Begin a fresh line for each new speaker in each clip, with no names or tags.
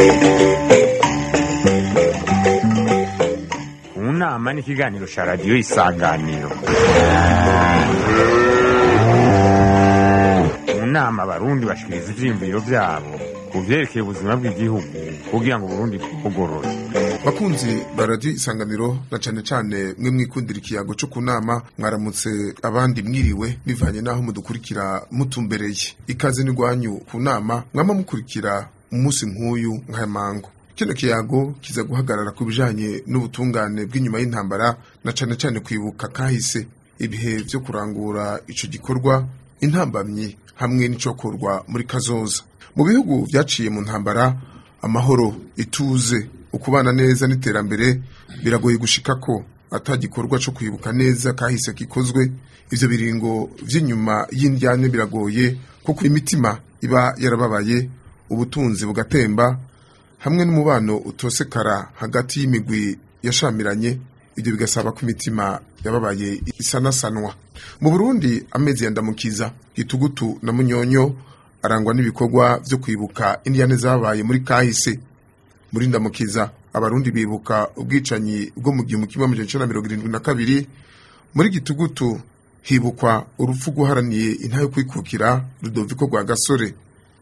mu nama n'ikiganiro cya radiyo isanganiro mu nama abarundi bashikiriza ivyiyumviro vyabo ku vyerekeye ubuzima bw'igihugu kugira ngo uburundi bwugorore
bakunzi baradiyo isanganiro na cane cane mwe mwikundira ikiyago co kunama mwaramutse abandi mwiriwe bivanye n'aho mudukurikira mutumbereye ikaze n'igwanyu ku nama mwama mukurikira umunsi nk'uyu nk'aya mango kino kiyago kiza guhagarara ku bijanye n'ubutungane bw'inyuma y'intambara na cane cane kwibuka kahise ibihe vyo kurangura ico gikorwa intambamyi hamwe n'icokorwa muri kazoza mu bihugu vyaciye mu ntambara amahoro ituze ukubana neza n'iterambere biragoye gushika ko ata gikorwa co kwibuka neza kahise gikozwe ivyo biringo vy'inyuma y'indyane biragoye kuko imitima iba yarababaye ubutunzi bugatemba hamwe n'umubano utosekara hagati y'imigwi yashamiranye ibyo bigasaba ko imitima yababaye isanasanwa mu burundi amezi yandamukiza gitugutu na munyonyo arangwa n'ibikorwa vyo kwibuka indiyane zabaye muri kahise muri ndamukiza abarundi bibuka ubwicanyi bwo mu gihumbi kimwe amajana icenda na mirongo irindwi na kabiri muri gitugutu hibukwa urupfu rwuharaniye intayo kwikukira rudoviko rwa gasore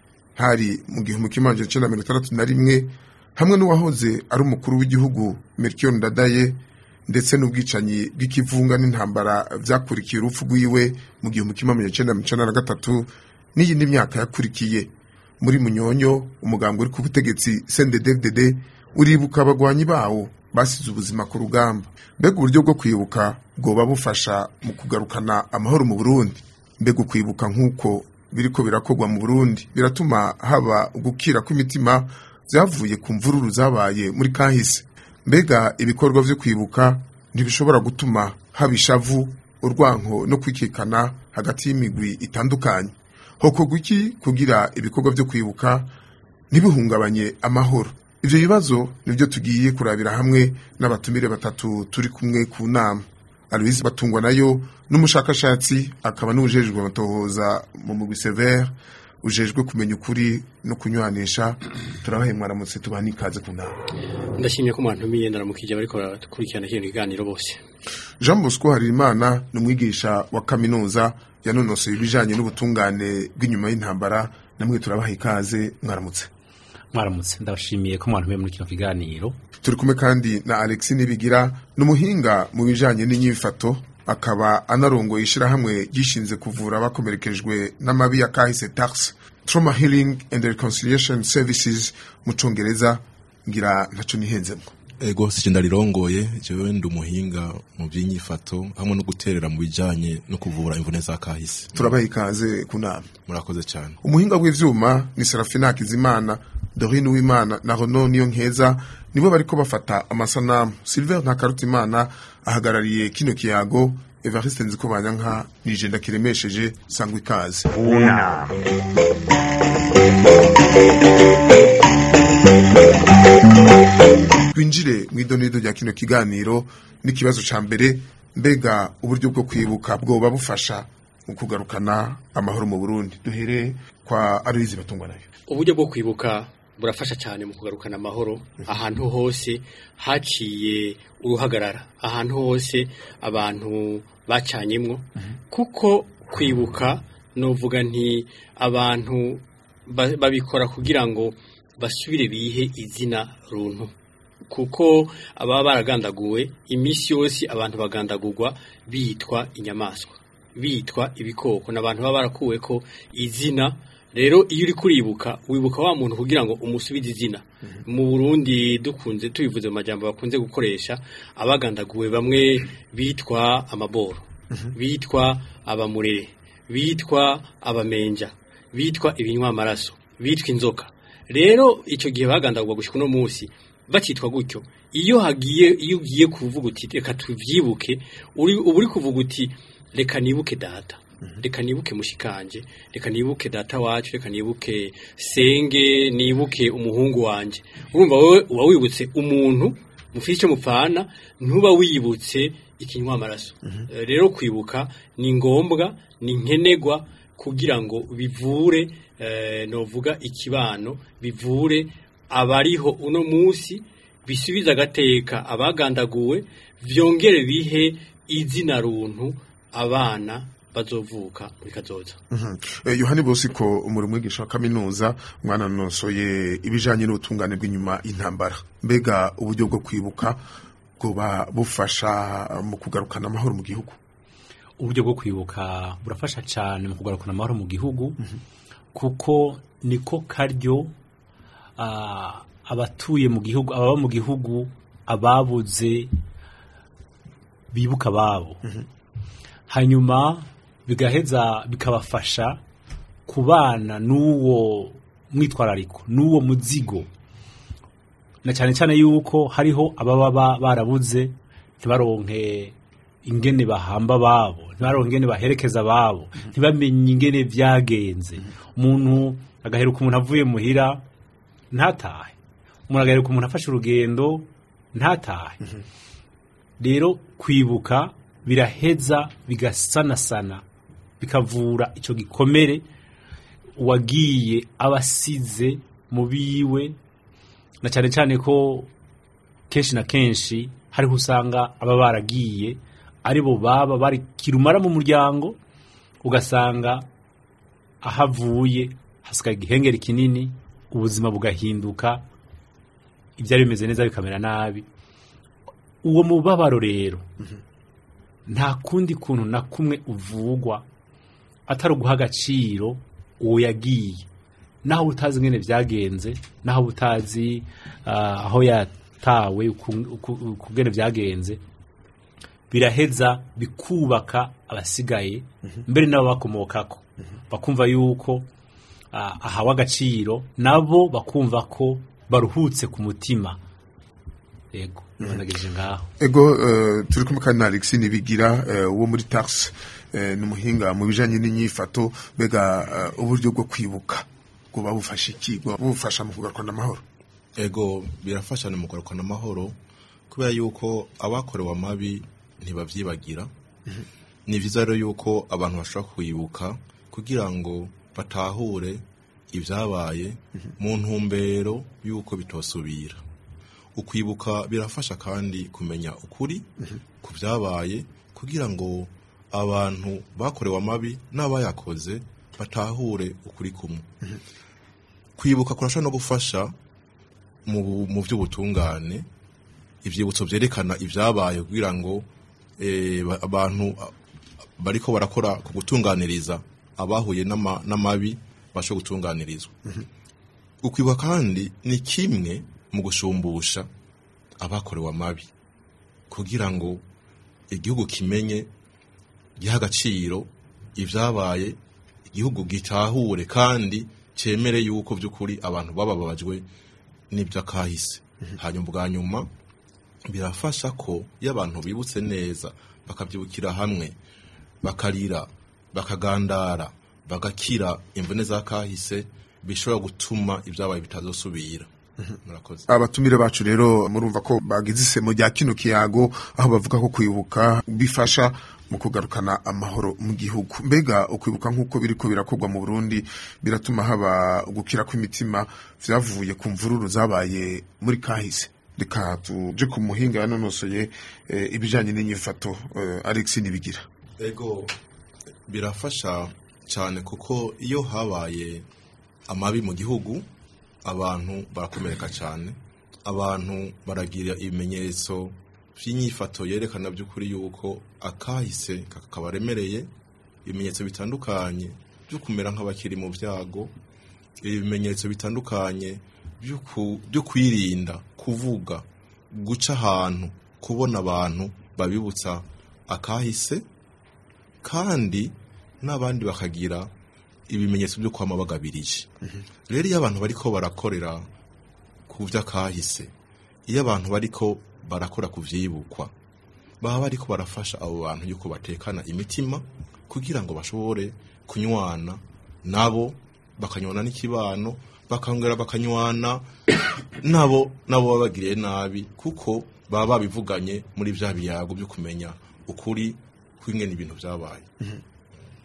hari mu gihumbi kimwe amajana icenda na mirongo itandatu na rimwe hamwe n'uwahoze ari umukuru w'igihugu Melchior Ndadaye ndetse n'ubwicanyi bw'ikivunga n'intambara vyakurikiye urupfu rwiwe mu gihumbi kimwe amajana icenda na mirongo icenda na gatatu n'iyindi myaka yakurikiye muri munyonyo umugambwe uri ku butegetsi CNDD-FDD uribuka abagwanyi bawo basize ubuzima ku rugamba mbega uburyo bwo kwibuka bwoba bufasha mu kugarukana amahoro mu Burundi mbega ukwibuka nk'uko biriko birakorwa mu Burundi biratuma haba gukira kw'imitima vyavuye ku mvururu zabaye muri kahise mbega ibikorwa vyo kwibuka ntibishobora gutuma haba ishavu urwanko no kwikekana hagati y'imigwi itandukanye hokorwa iki kugira ibikorwa vyo kwibuka ntibihungabanye amahoro ivyo bibazo nivyo tugiye kurabira hamwe n'abatumire batatu turi kumwe ku nama Aloise Batungwa nayo n'umushakashatsi akaba n'ujejwe amatohoza mu mugwi Sever ujejwe kumenya ukuri no kunywanisha turabahe mwaramutse tubaha n'ikaze ku nama
ndashimye ko mwantumiye ndaramukije bariko barakurikirana kino kiganiro bose
Jean Bosco Harimana ni umwigisha wa kaminuza yanonosoye ibijanye n'ubutungane bw'inyuma y'intambara namwe turabaha ikaze mwaramutse
mwaramutse ndabashimiye ko mwantumiye muri kino kiganiro
turi kumwe kandi na Alexis Nibigira n'umuhinga mu bijanye n'inyifato akaba anarongoye ishirahamwe gishinze kuvura abakomerekejwe n'amabi ya kahise tax trauma healing and reconciliation services mu congereza ngira ntaco nihenzemwo
ego sije ndarirongoye jewe ndi umuhinga mu by'inyifato hamwe no guterera mu bijanye no kuvura imvune za kahise
turabaha ikaze ku nama
murakoze cyane
umuhinga w'ivyuma ni Serafina Hakizimana Dorine Uwimana na Rono niyo nkeza nibo bariko bafata amasanamu Silver Ntakarutimana ahagarariye kino kiyago Evariste Nzikobanyanka nije ndakiremesheje sangwa ikaze
unama
twinjire mu idonido rya kino kiganiro n'ikibazo ca mbere mbega uburyo bwo kwibuka bwoba bufasha mu kugarukana amahoro mu Burundi duhere kwa Aloise Batungwa nayo
uburyo bwo kwibuka burafasha cyane mu kugarukana amahoro ahantu hose haciye uruhagarara ahantu hose abantu bacanyemwo kuko kwibuka novuga nti abantu ba- babikora kugira ngo basubire bihe izina runtu kuko ababa baragandaguwe iminsi yose abantu bagandagurwa bitwa inyamaswa bitwa ibikoko n'abantu baba barakuwe ko izina rero iyo uri kuribuka wibuka wa muntu kugira ngo umusubize izina mu Burundi dukunze tubivuze mu majambo bakunze gukoresha abagandaguwe bamwe bitwa amaboro bitwa abamurere bitwa abamenja bitwa ibinywa amaraso bitwa inzoka rero icyo gihe bagandagurwa gushika uno munsi bakitwa gutyo iyo hagiye iyo ugiye kuvuga uti reka tuvyibuke uri uba uri kuvuga uti reka nibuke data reka nibuke mushikanje reka nibuke data wacu reka nibuke senge nibuke umuhungu wanje urumva wowe uba wibutse umuntu mufite icyo mupfana ntuba wibutse ikinywa amaraso Eh, rero kwibuka ni ngombwa ni nkenegwa kugira ngo bivure eh, novuga ikibano bivure abariho uno munsi bisubiza agateka abagandaguwe vyongere bihe izina runtu abana bazovuka muri kazoza
Mhm. Eh, yohani bosiko umuri mwigisha wa kaminuza mwana nosoye ibijanye n'ubutungane bw'inyuma y'intambara mbega uburyo bwo kwibuka bwoba bufasha mu kugarukana amahoro mu gihugu
uburyo bwo kwibuka burafasha cyane mu kugarukana amahoro mu gihugu kuko niko karyo ah, abatuye mu gihugu ababa mu gihugu ababuze bibuka ababo hanyuma bigaheza bikabafasha kubana n'uwo mwitwarariko n'uwo muzigo na cyane cyane yuko hariho ababa ba- barabuze ntibaronke ingene bahamba babo ntibaronke ingene baherekeza babo ntibamenye ingene vyagenze umuntu agaheruka umuntu avuye muhira ntatahe umuntu agaheruka umuntu afashe urugendo ntatahe rero kwibuka biraheza bigasanasana bikavura icyo gikomere uwagiye aba asize mu biwe na cyane cyane ko kenshi na kenshi hariho usanga aba baragiye ari bo baba bari kirumara mu muryango ugasanga aho avuye hasigaye igihengeri kinini ubuzima bugahinduka ibyari bimeze neza bikamera nabi uwo mubabaro rero nta kundi kuntu na kumwe uvugwa atari uguha agaciro uwo yagiye naho utazi ingene byagenze naho utazi ah, aho yatawe uku- uku- ukungene byagenze biraheza bikubaka abasigaye mbere n'abo bakomokako bakumva yuko ah, ahawe agaciro nabo bakumva ko baruhutse ku mutima yego nanageje ngaho
ego eh, turi kumwe kandi na Alexis Nibigira eh, wo muri Tars eh, ni umuhinga mu bijanye n'inyifato mbega eh, uburyo bwo kwibuka bwoba bufasha iki bwoba bufasha mu kugarukana amahoro
ego birafasha mu kugarukana amahoro kubera yuko abakorewe amabi ntibavyibagira ni vyiza rero yuko abantu bashobora kwibuka kugira ngo batahure ibyabaye mu ntumbero y'uko bitosubira ukwibuka birafasha kandi kumenya ukuri ku byabaye kugira ngo abantu bakorewe amabi n'abayakoze batahure ukuri kumwe kwibuka kurashobora no gufasha mu mu by'ubutungane ibyibutso byerekana ibyabaye kugira ngo eh, ba- abantu ah, bariko barakora ku gutunganiriza abahuye n'ama- n'amabi basho gutunganirizwa ukwibuka kandi ni kimwe mu gushumbusha abakorewe amabi kugira ngo igihugu kimenye giha agaciro ibyabaye igihugu gitahure kandi cyemere yuko by'ukuri abantu bababajwe n'iby'akahise hanyuma bwa nyuma birafasha ko iyo abantu bibutse neza bakabyibukira hamwe bakarira bakagandara bagakira imvune za kahise bishobora gutuma ibyabaye bitazosubira murakoze
abatumire bacu rero murumva ko bagize isemo rya kino kiyago aho bavuga ko kwibuka bifasha mu kugarukana amahoro mu gihugu mbega ukwibuka nk'uko biriko birakorwa mu Burundi biratuma haba gukira kw'imitima vyavuye ku mvururu zabaye muri kahise reka tuje ku muhinga yanonosoye eh, ibijanye n'inyifato eh, Alex Nibigira
ego birafasha cyane kuko iyo habaye amabi mu gihugu abantu barakomereka cyane abantu baragira ibimenyetso by'inyifato yerekana by'ukuri yuko akahise kakabaremereye ibimenyetso bitandukanye byo kumera nk'abakiri mu byago ibimenyetso bitandukanye byo ku- byo kwirinda kuvuga guca ahantu kubona abantu babibutsa akahise kandi n'abandi bakagira ibimenyetso byo kwama bagabirije rero iyo abantu bariko barakorera ku vy'akahise iyo abantu bariko barakora ku vyibukwa baba bariko barafasha abo bantu yuko batekana imitima kugira ngo bashobore kunywana nabo bakanywana n'ikibano bakongera bakanywana nabo nabo baba bagiriye nabi kuko baba babivuganye muri vya biyago byo kumenya ukuri kw'ingene ibintu vyabaye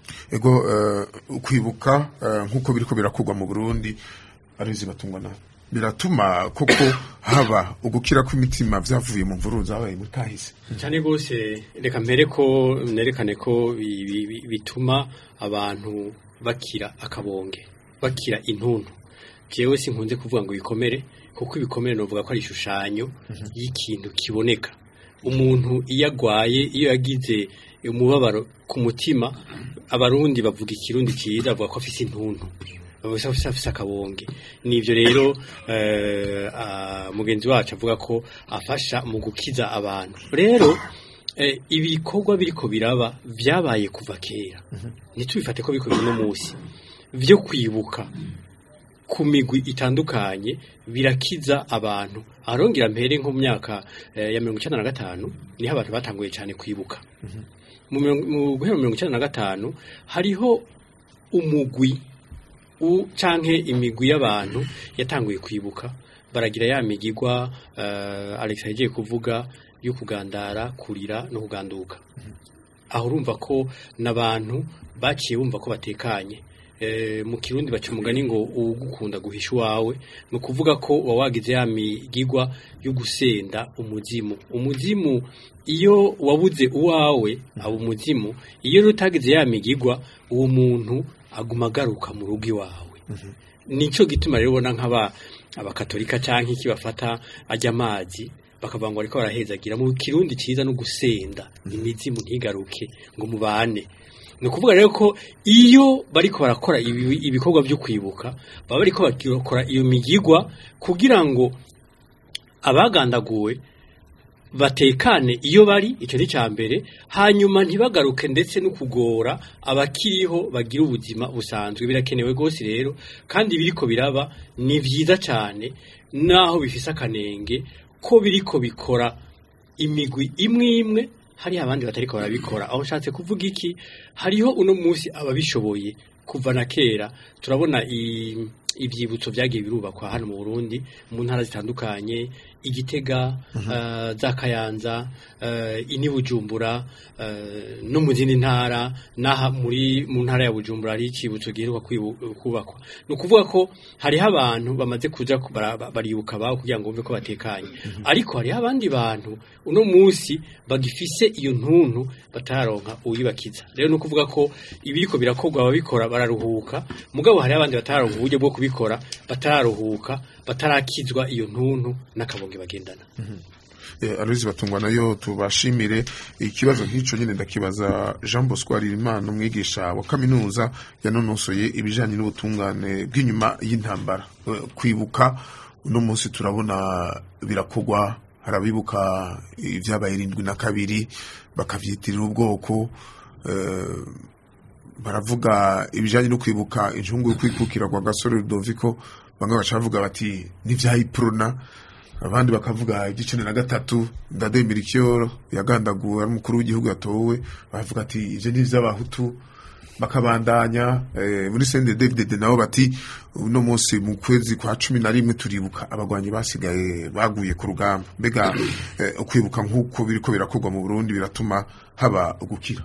ego eh, kwibuka eh, nk'uko biriko birakorwa mu Burundi arizi batungwa na biratuma koko haba ugukira kw'imitima vyavuye mu mvururu zabaye muri kahise
cyane rwose reka mbere ko nerekane ko bi- bi- bi- bituma abantu bakira akabonge bakira intuntu jewe sinkunze kuvuga ngo ibikomere kuko ibikomere novuga ko ari ishushanyo y'ikintu kiboneka umuntu iyo agwaye iyo yagize umubabaro ku mutima abarundi bavuga ikirundi cyiza bavuga ko afise intuntu bavuga ko afise akabonge nivyo rero eh, ah, mugenzi wacu avuga ko afasha mu gukiza abantu rero eh, ibikorwa biriko biraba vyabaye kuva kera ntitubifate ko biriko no munsi vyo kwibuka ku migwi itandukanye birakiza abantu arongera mpere nko mu myaka eh, ya mirongo icenda na gatanu niho abantu batanguye cyane kwibuka mu mirongo- mu guhera mu mirongo icenda na gatanu hariho umugwi u canke imigwi y'abantu yatanguye kwibuka baragira ya migigwa uh, Alex yagiye kuvuga yo kugandara kurira no kuganduka aho urumva ko n'abantu baciye bumva ko batekanye e, mu kirundi baca umugani ngo ugukunda guhisha uwawe ni ukuvuga ko uba wagize ya migigwa yo gusenda umuzimu umuzimu iyo wabuze uwawe aba umuzimu iyo rero utagize ya migigwa uwo muntu aguma agaruka mu rugo iwawe nico gituma rero ubona nk'aba abakatolika canke iki bafata ajya amazi bakavuga ngo ariko barahezagira mu kirundi ciza no gusenda imizimu ntigaruke ngo mubane ni ukuvuga rero ko iyo bariko barakora ibi- ibikorwa byo kwibuka baba bariko bakora iyo migigwa kugira ngo abagandaguwe batekane iyo bari icyo ni cya mbere hanyuma ntibagaruke ndetse no kugora abakiriho bagira ubuzima busanzwe birakenewe rwose rero kandi biriko biraba ni byiza cyane naho bifise akanenge ko biriko bikora imigwi imwe imwe hari abandi batariko barabikora aho nshatse kuvuga iki hariho uno munsi ababishoboye kuva na kera turabona i- ivyibutso vyagiye birubakwa hano mu Burundi mu ntara zitandukanye igitega eh, za kayanza eh, ini bujumbura eh, no mu zindi ntara naha muri mu ntara ya bujumbura hari icibutso giheruka kwibu- kubakwa ni ukuvuga ko hariho abantu bamaze kuja ku- bara- ba- baribuka baho kugira ngo bumve ko batekanye ariko hariho abandi bantu uno munsi bagifise iyo ntuntu batararonka uyibakiza rero ni ukuvuga ko ibiriko birakorwa ababikora bararuhuka mugabo hariho abandi batararonka uburyo bwo kubikora batararuhuka batarakizwa iyo ntuntu n'akabonge bagendana
Eh, Aloys batungwa nayo tubashimire ikibazo nk'ico nyine ndakibaza Jean Bosco Harerimana umwigisha wa kaminuza yanonosoye ibijanye n'ubutungane bw'inyuma y'intambara Eh, kwibuka uno munsi turabona birakogwa harabibuka ibyabaye irindwi na kabiri bakavyitirira ubwoko eh, baravuga ibijanye no kwibuka injungu yo kwikukira kwa gasore Rudoviko bamwe bacavuga bati nivyayiprona abandi bakavuga igicene na gatatu ndade mirikiyoro yagandaguwe ari umukuru w'igihugu yatowe bavuga ati ivyo ni ivy'abahutu bakabandanya eh, muri sende David nabo bati uno munsi mu kwezi kwa cumi na rimwe turibuka abagwanyi basigaye baguye ku rugamba mbega eh, ukwibuka nk'uko biriko birakorwa mu Burundi biratuma haba ugukira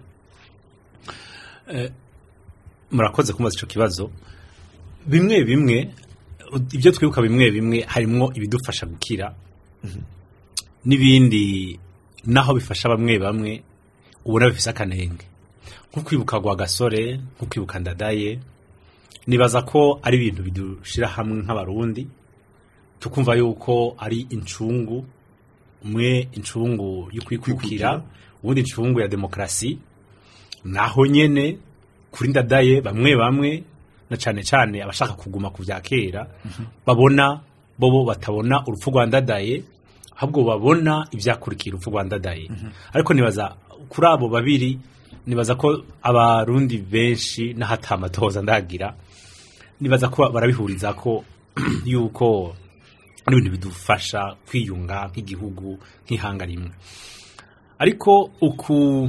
murakoze kumaza ico kibazo bimwe bimwe ibyo twibuka bimwe bimwe harimwo ibidufasha gukira n'ibindi naho bifasha bamwe bamwe ubona bifise akanenge nko kwibuka gwa gasore nko kwibuka ndadaye nibaza ko ari ibintu bidushira hamwe nk'abarundi tukumva yuko ari incungu umwe incungu yo kwikukira ubundi incungu ya demokarasi naho nyene kuri ndadaye bamwe bamwe na cane cane abashaka kuguma ku vya kera babona bobo batabona urupfu rwa ndadaye ahubwo babona ivyakurikiye urupfu rwa ndadaye ariko nibaza kuri abo babiri nibaza ko abarundi benshi n'ahatamatoza ndagira nibaza ko barabihuriza ko yuko ari ibintu bidufasha kwiyunga nk'igihugu nk'ihanga rimwe ariko uku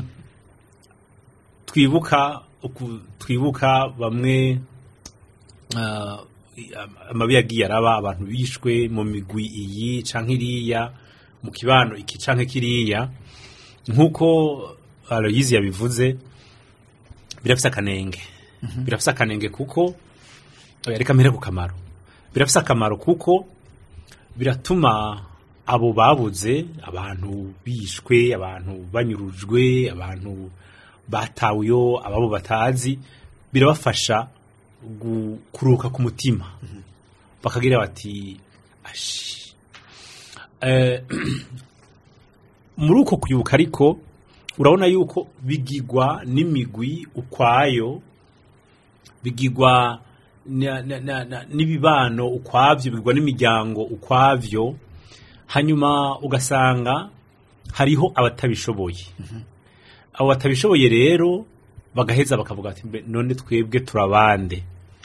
twibuka uku twibuka bamwe ah, amabi yagiye araba abantu bishwe mu migwi iyi canke iriya mu kibano iki canke kiriya nk'uko Aloyizi yabivuze birafise akanenge birafise akanenge kuko oya, reka mpere ku kamaro birafise akamaro kuko biratuma abo babuze abantu bishwe abantu banyurujwe abantu batawuyo ababo batazi birabafasha gu- kuruhuka ku mutima bakagira bati ashi Eh, muri uko kwibuka ariko urabona yuko bigigwa n'imigwi ukwayo bigigwa na- na- na- na- n'ibibano ukwavyo bigigwa n'imiryango ukwavyo hanyuma ugasanga hariho abatabishoboye abo batabishoboye rero bagaheza bakavuga ati "Mbe, none twebwe turabande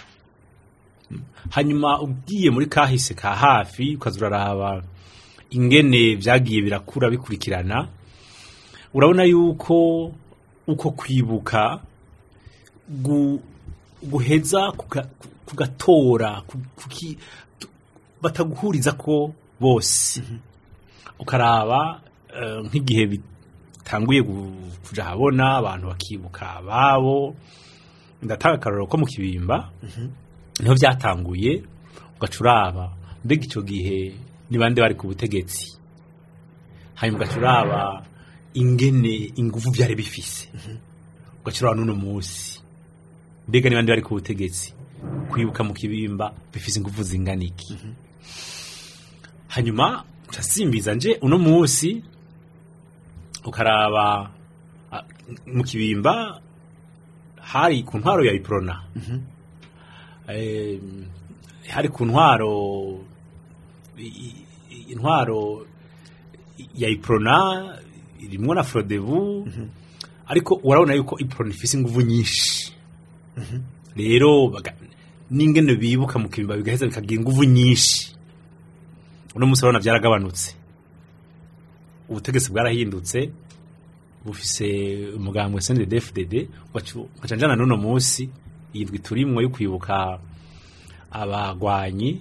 hanyuma ugiye muri kahise ka hafi ukaza uraraba ingene vyagiye birakura bikurikirana urabona yuko uko kwibuka gu, guheza kuga- kugatora ku- kuki- tu- bataguhuriza ko bose ukaraba eh, nk'igihe bitanguye gu- kuja habona abantu bakibuka ababo ndatanga akarorero ko mu kibimba niho byatanguye ugaca uraba mbega icyo gihe ni bande bari ku butegetsi hanyuma ugaca uraba ingene ingufu byari bifise ugaca uraba n'uno munsi mbega ni bande bari ku butegetsi kwibuka mu kibimba bifise ingufu zingana iki hanyuma urasimbiza nje uno munsi ukaraba ah, mu kibimba hari ku ntwaro ya iprona Eh, hari ku ntwaro i- i- intwaro ya iprona irimwo na frodebu ariko urabona yuko iprona ifise inguvu nyinshi rero baga- n'ingene bibuka mu kibimba bigaheza bikagira inguvu nyinshi uno munsi urabona byaragabanutse ubutegetsi bwarahindutse bufise umugambwe CNDD-FDD ugaca njana n'uno munsi yidwi turimwo yo kwibuka abagwanyi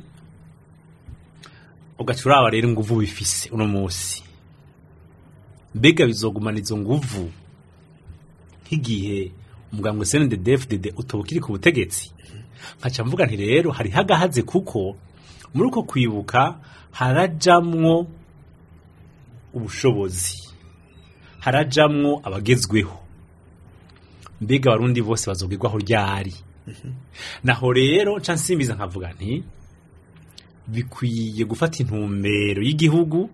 ugaca uraba rero inguvu bifise uno munsi mbega bizogumana izo nguvu nk'igihe umugambwe CNDD-FDD utoba ukiri ku butegetsi nkaca mvuga nti rero hari hagahaze kuko muri uko kwibuka harajamwo ubushobozi harajamwo abagezweho mbega abarundi bose bazogirwaho ryari naho rero nca nsimbiza nkavuga nti bikwiye gufata intumbero y'igihugu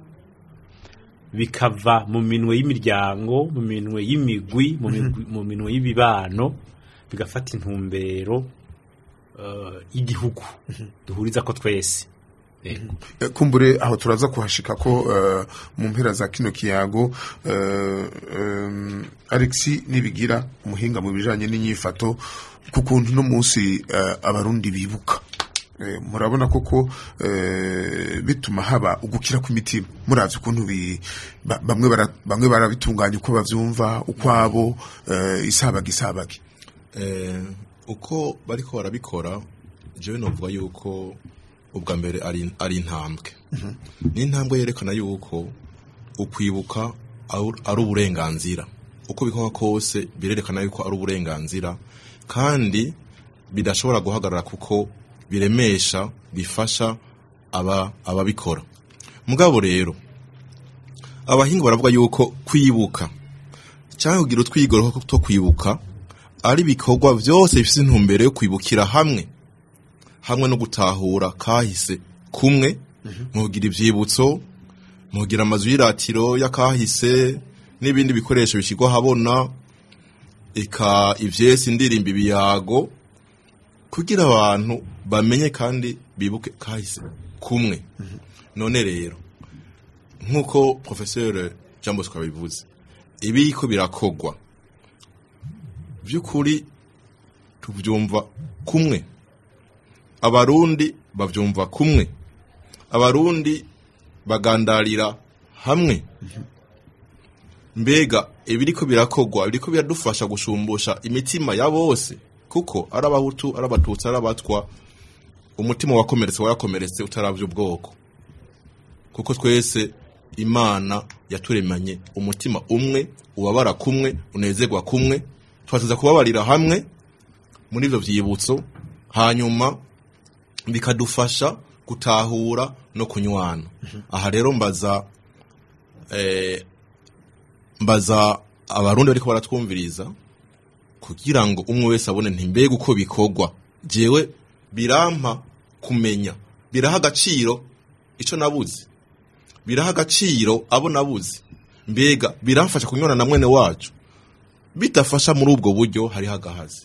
bikava mu minwe y'imiryango mu minwe y'imigwi mu migwi- mu minwe y'ibibano bigafata intumbero eh, y'igihugu duhuriza ko twese Yego.
Eh, kumbure aho turaza kuhashika ko eh, mu mpera za kino kiyago eh, em, Alexis nibigira umuhinga mu bijanye n'inyifato ku kuntu no munsi eh, abarundi bibuka Eh, murabona koko eh, bituma haba ugukira kw'imitima muravye ukuntu bi- ba- bamwe bara- bamwe barabitunganya uko bavyumva ukwabo eh, isabagi isabagi
Eh, uko bariko barabikora jewe novuga yuko ubwa mbere ari ari intambwe ni intambwe yerekana yuko ukwibuka ari ari uburenganzira uko bikorwa kose birerekana yuko ari uburenganzira kandi bidashobora guhagarara kuko biremesha bifasha aba ababikora mugabo rero abahinga baravuga yuko kwibuka cyangwa kugira utwigoro two kwibuka ari ibikorwa byose bifite intumbero yo kwibukira hamwe hamwe no gutahura kahise kumwe mugira ibyibutso mugira amazu y'iratiro y'akahise n'ibindi bikoresho bishyirwa ahabona eka ibyesi indirimbo ibiyago kugira abantu bamenye kandi bibuke kahise kumwe none rero nk'uko professeur jean bosco yabivuze ibiko birakogwa by'ukuri tubyumva kumwe abarundi babyumva kumwe abarundi bagandarira hamwe mbega ibiriko birakogwa biriko biradufasha gushumbusha imitima ya bose kuko ari abahutu ari abatutsi ari abatwa umutima wakomeretse warakomeretse utaravye ubwoko kuko twese imana yaturemanye umutima umwe ubabara kumwe unezerwa kumwe twateza kubabarira hamwe muri ivyo vyibutso hanyuma bikadufasha gutahura no kunywana aha rero mbaza eh, mbaza abarundi bariko baratwumviriza kugira ngo umwe wese abone nti mbega uko bikorwa jewe birampa kumenya biraha agaciro ico nabuze biraha agaciro abo nabuze mbega biramfasha kunywana na mwene wacu bitafasha muri ubwo buryo hariho agahazi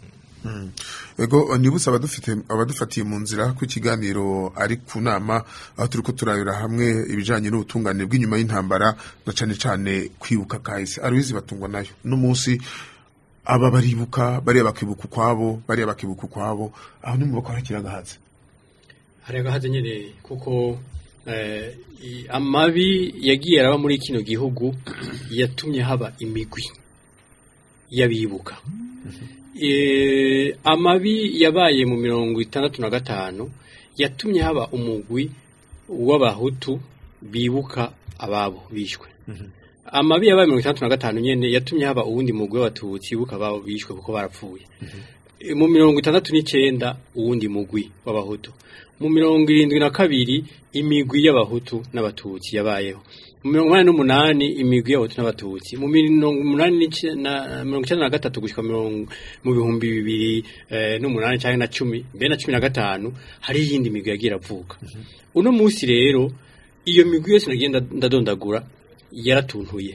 ego nibutse abadufite abadufatiye mu nzira ku ikiganiro ari ku nama aho turi ko turabira hamwe ibijanye n'ubutungane bw'inyuma y'intambara na cane cane kwibuka kahise arubizi batungwa nayo n'umunsi aba baribuka bariya bakibuka ukwabo bariya bakibuka ukwabo aho ni mu bako harakira agahazi
hari agahaze nyine kuko eh, i- amabi yagiye araba muri kino gihugu yatumye haba imigwi y'abibuka Eh, amabi yabaye mu mirongo itandatu na gatanu yatumye haba umugwi w'abahutu bibuka ababo bishwe amabi yabaye mirongo itandatu na gatanu nyene yatumye haba uwundi mugwi w'abatutsi bibuka ababo bishwe kuko barapfuye E, mu mirongo itandatu n'icenda uwundi mugwi w'abahutu mu mirongo irindwi na kabiri imigwi y'abahutu n'abatutsi yabayeho mu mirongo inani n'umunani imigwi y'abahutu n'abatutsi mu mirongo umunani n'ice- na mirongo icenda na gatatu gushika mirongo mu bihumbi bibiri eh, n'umunani canke na cumi mbere na cumi na gatanu hari iyindi migwi yagiye iravuka uno munsi rero iyo migwi yose nagiye nda- ndadondagura yaratuntuye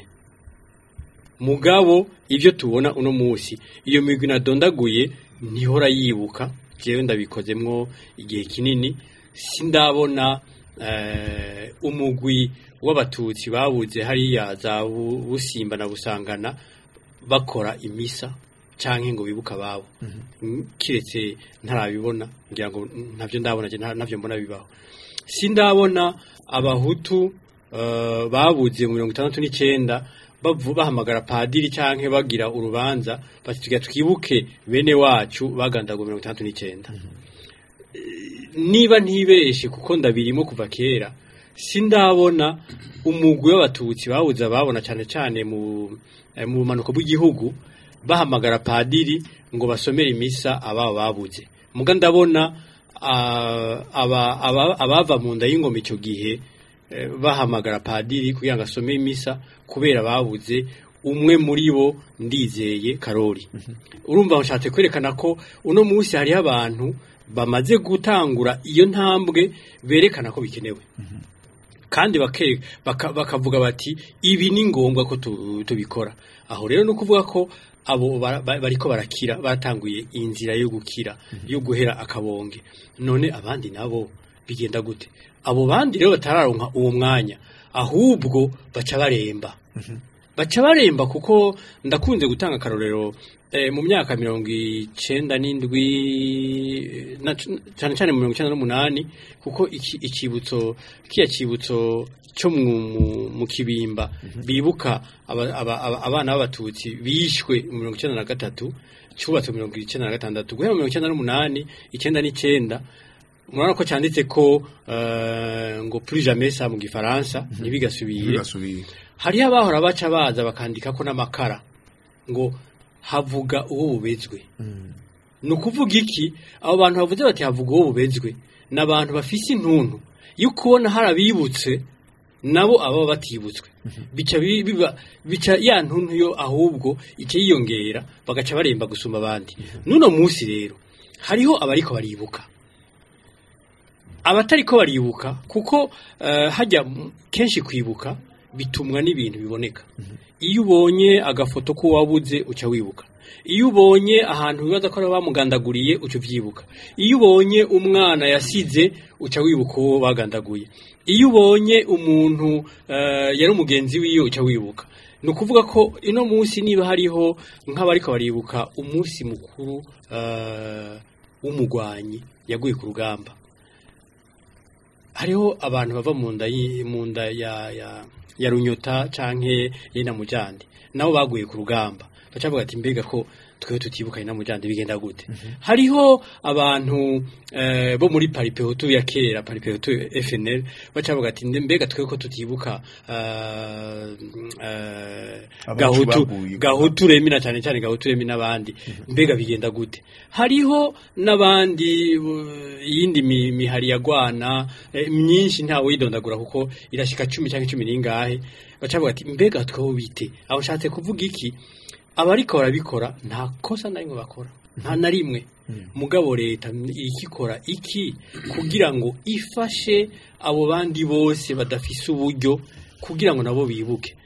mugabo ibyo tubona uno munsi iyo migwi nadondaguye ntihora yibuka jewe ndabikozemwo igihe kinini sindabona eh, umugwi w'abatutsi babuze hariya za Bu- busimba na busangana bakora imisa canke ngo bibuka ababo Mm, kiretse ntarabibona ngira ngo ntavyo ndabona je nta- ntavyo mbona bibaho sindabona abahutu eh, babuze mu mirongo itandatu n'icenda bavu- bahamagara padiri canke bagira urubanza bati tugira twibuke bene wacu bagandaguwe mirongo itandatu n'icenda niba ntibeshe kuko ndabirimo kuva kera sindabona umugwi w'abatutsi bawuza babona cyane cyane mu eh, mu bumanuko bw'igihugu bahamagara padiri ngo basomere imisa ababo babuze muga ndabona ah, aba- aba- abava mu nda y'ingoma icyo gihe eh, bahamagara padiri kugira ngo asome imisa kubera babuze umwe muri bo ndizeye karori urumva nshatse kwerekana ko uno munsi hariho abantu bamaze gutangura iyo ntambwe berekana ko bikenewe kandi bake- baka- bakavuga bati ibi ni ngombwa ko tu- tubikora aho rero ni ukuvuga ko abo bara- ba- bariko barakira batanguye inzira yo gukira yo guhera akabonge none abandi nabo bigenda gute abo bandi rero batararonka uwo mwanya ahubwo baca baremba baca baremba kuko ndakunze gutanga akarorero eh, mu myaka mirongo icenda n'indwi eh, na- cyane cyane mu mirongo icenda n'umunani kuko iki- ikibutso kiya kibutso cyo mu, mu, mu kibimba bibuka aba, aba, aba, abana b'abatutsi bishwe mu mirongo icenda na gatatu cyubatse mu mirongo icenda na gatandatu guhera mu mirongo icenda n'umunani icenda n'icenda murabona ko cyanditse ko eh, ngo plus jamais ça mu gifaransa ntibigasubire
bigasubiye
hariho abahora baca baza bakandika ko n'amakara ngo havuga uwo bubezwe ni ukuvuga iki abo bantu bavuze bati havuga uwo bubezwe ni abantu bafise intuntu yo kubona hari abibutse nabo ababa batibutswe bica bi- biba bica ya ntuntu yo ahubwo icyo yiyongera bagaca baremba gusumba abandi n'uno munsi rero hariho abariko baribuka abatariko baribuka kuko eh, hajya m- kenshi kwibuka bitumwa n'ibintu biboneka iyo ubonye agafoto ko wabuze uca wibuka iyo ubonye ahantu bibaza ko ari bamugandaguriye uca uvyibuka iyo ubonye umwana yasize uca wibuka uwo bagandaguye iyo ubonye umuntu eh, yari umugenzi wiwe uca wibuka ni ukuvuga ko ino munsi niba hariho nk'abariko baribuka umunsi mukuru eh, w'umugwanyi yaguye ku rugamba hariho abantu bava mu nda yi- mu nda ya ya ya runyota canke yina mujandi nabo baguye ku rugamba baca bavuga ati mbega ko twe tutibuka ina mujande bigenda gute hariho abantu eh, bo muri paripehutu ya kera paripehutu FNL bacavuga ati "Nde- mbega twe ko tutibuka eh, eh,
Abacu
gahutu
baguye.
gahutu remi na cyane cyane gahutu remi n'abandi mbega bigenda gute hariho n'abandi uh, iyindi mi- mihari yagwana eh, myinshi ntawe yidondagura kuko irashika cumi cyangwa cumi n'ingahe bacavuga ati mbega tweho bite aho nshatse kuvuga iki abariko barabikora nta kosa na rimwe bakora nta na rimwe mugabo leta ikikora iki kugira ngo ifashe abo bandi bose badafise uburyo kugira ngo nabo bibuke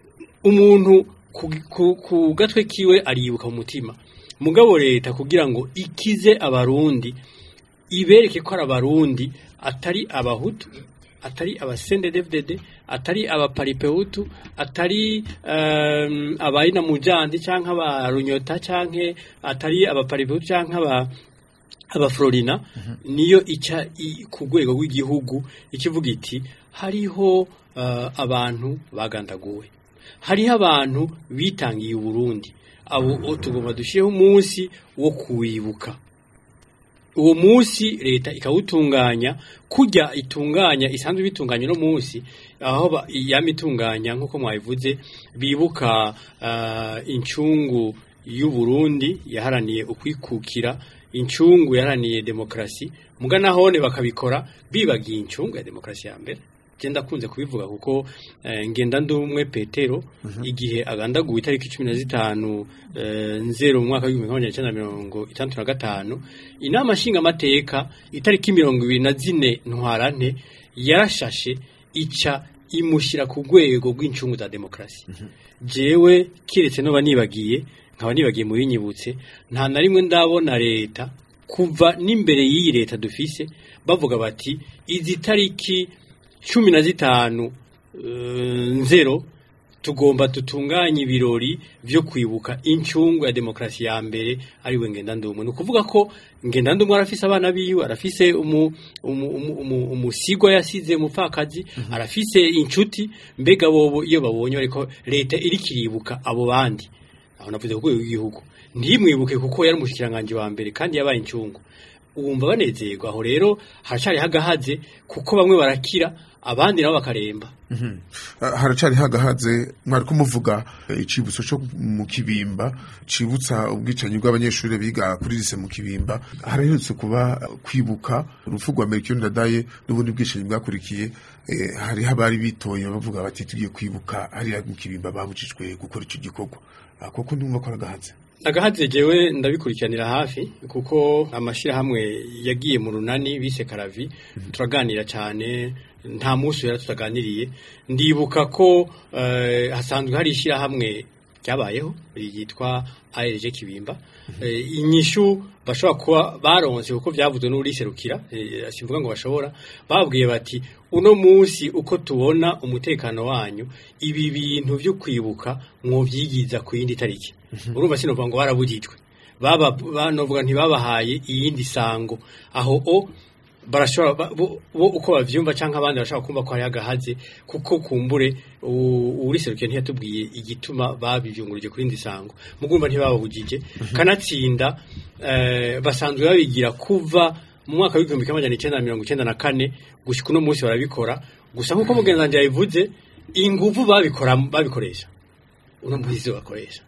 umuntu ku, ku, ku gatwe kiwe aribuka mu mutima mugabo leta kugira ngo ikize abarundi ibereke ko ari abarundi atari abahutu atari abasendedevdede atari abaparipehutu atari um, abayina mujandi canke abarunyota canke atari abaparipehutu canke aba abaflorina niyo ica i- ku rwego rw'igihugu ikivuga iti hariho uh, abantu bagandaguwe hariho abantu bitangiye uburundi abo o tugomba dushireho umunsi wo kuwibuka uwo munsi leta ikawutunganya kujya itunganya isanzwe bitunganya no munsi aho ba- yama itunganya nk'uko mwabivuze bibuka uh, incungu y'u Burundi yaharaniye ukwikukira incungu yaharaniye demokrasi muga nahone bakabikora bibagiye incungu ya demokrasi ya mbere je ndakunze kubivuga kuko eh, ngenda ndumwe Petero igihe agandaguwe itariki 15 eh, nzero mu mwaka w'igihumbi kimwe magana cyenda mirongo itandatu na gatanu inama nshinga amateka itariki mirongo ibiri na zine ntwarante yarashashe ica imushyira ku rwego rw'incungu za demokrasi jewe kiretse no banibagiye nkaba nibagiye mu binyibutse nta na rimwe ndabona leta kuva n'imbere y'iyi leta dufise bavuga bati izi tariki cumi na zitanu eh, nzero tugomba dutunganye ibirori byo kwibuka incungu ya demokarasi ya mbere ari we ngendandumwe ni ukuvuga ko ngendandumwe arafise abana biwe arafise umu- umu- umu- umu- umusigwa yasize umupfakazi arafise inshuti mbega bobo iyo babonye ariko leta iri kiribuka abo bandi aho navuze ku rwego rw'igihugu ntimwibuke kuko yari umushikiranganji wa mbere kandi yabaye incungu wumva banezerwa aho rero haracari hagahaze kuko bamwe barakira abandi nabo bakaremba
Ah, haracari hagahaze mwari kumuvuga eh, icibutso cyo mu kibimba cibutsa ubwicanyi bw'abanyeshuri biga kuri lise mu kibimba haraherutse kuba eh, kwibuka urupfu rwa Melchior Ndadaye n'ubundi bwicanyi bwakurikiye eh, hariho abari bitoye bavuga bati tugiye kwibuka hariya mu kibimba babujijwe gukora ico gikorwa Ah, koko ndumva ko aragahaze
agahaze jewe ndabikurikiranira hafi kuko amashirahamwe yagiye mu runani bise karavi turaganira cyane nta munsi yari tutaganiriye ndibuka ko eh, hasanzwe hari ishyirahamwe ryabayeho ryitwa ARG Kibimba Eh, inyishu bashobora kuba baronse kuko byavuzwe n'uriserukira eh, simvuga ngo bashobora babwiye bati uno munsi uko tubona umutekano wanyu ibi bintu byo kwibuka mwovyigiza ku yindi tariki urumva sinovuga ngo barabujijwe baba banovuga ntibabahaye iyindi sango aho o barashobora ba- bo bo uko bavyumva canke abandi bashobora kumva ko hari agahaze kuko kumbure u- uriserukiye ntiyatubwiye igituma babivyungurije kuri indi sango mugumva ntibababujije kanatsinda eh, basanzwe babigira kuva mu mwaka w'igihumbi kimwe amajana icenda na mirongo icenda na kane gushika uno munsi barabikora gusa nk'uko mugenzi wanje yabivuze inguvu babikora babikoresha uno munsi bakoresha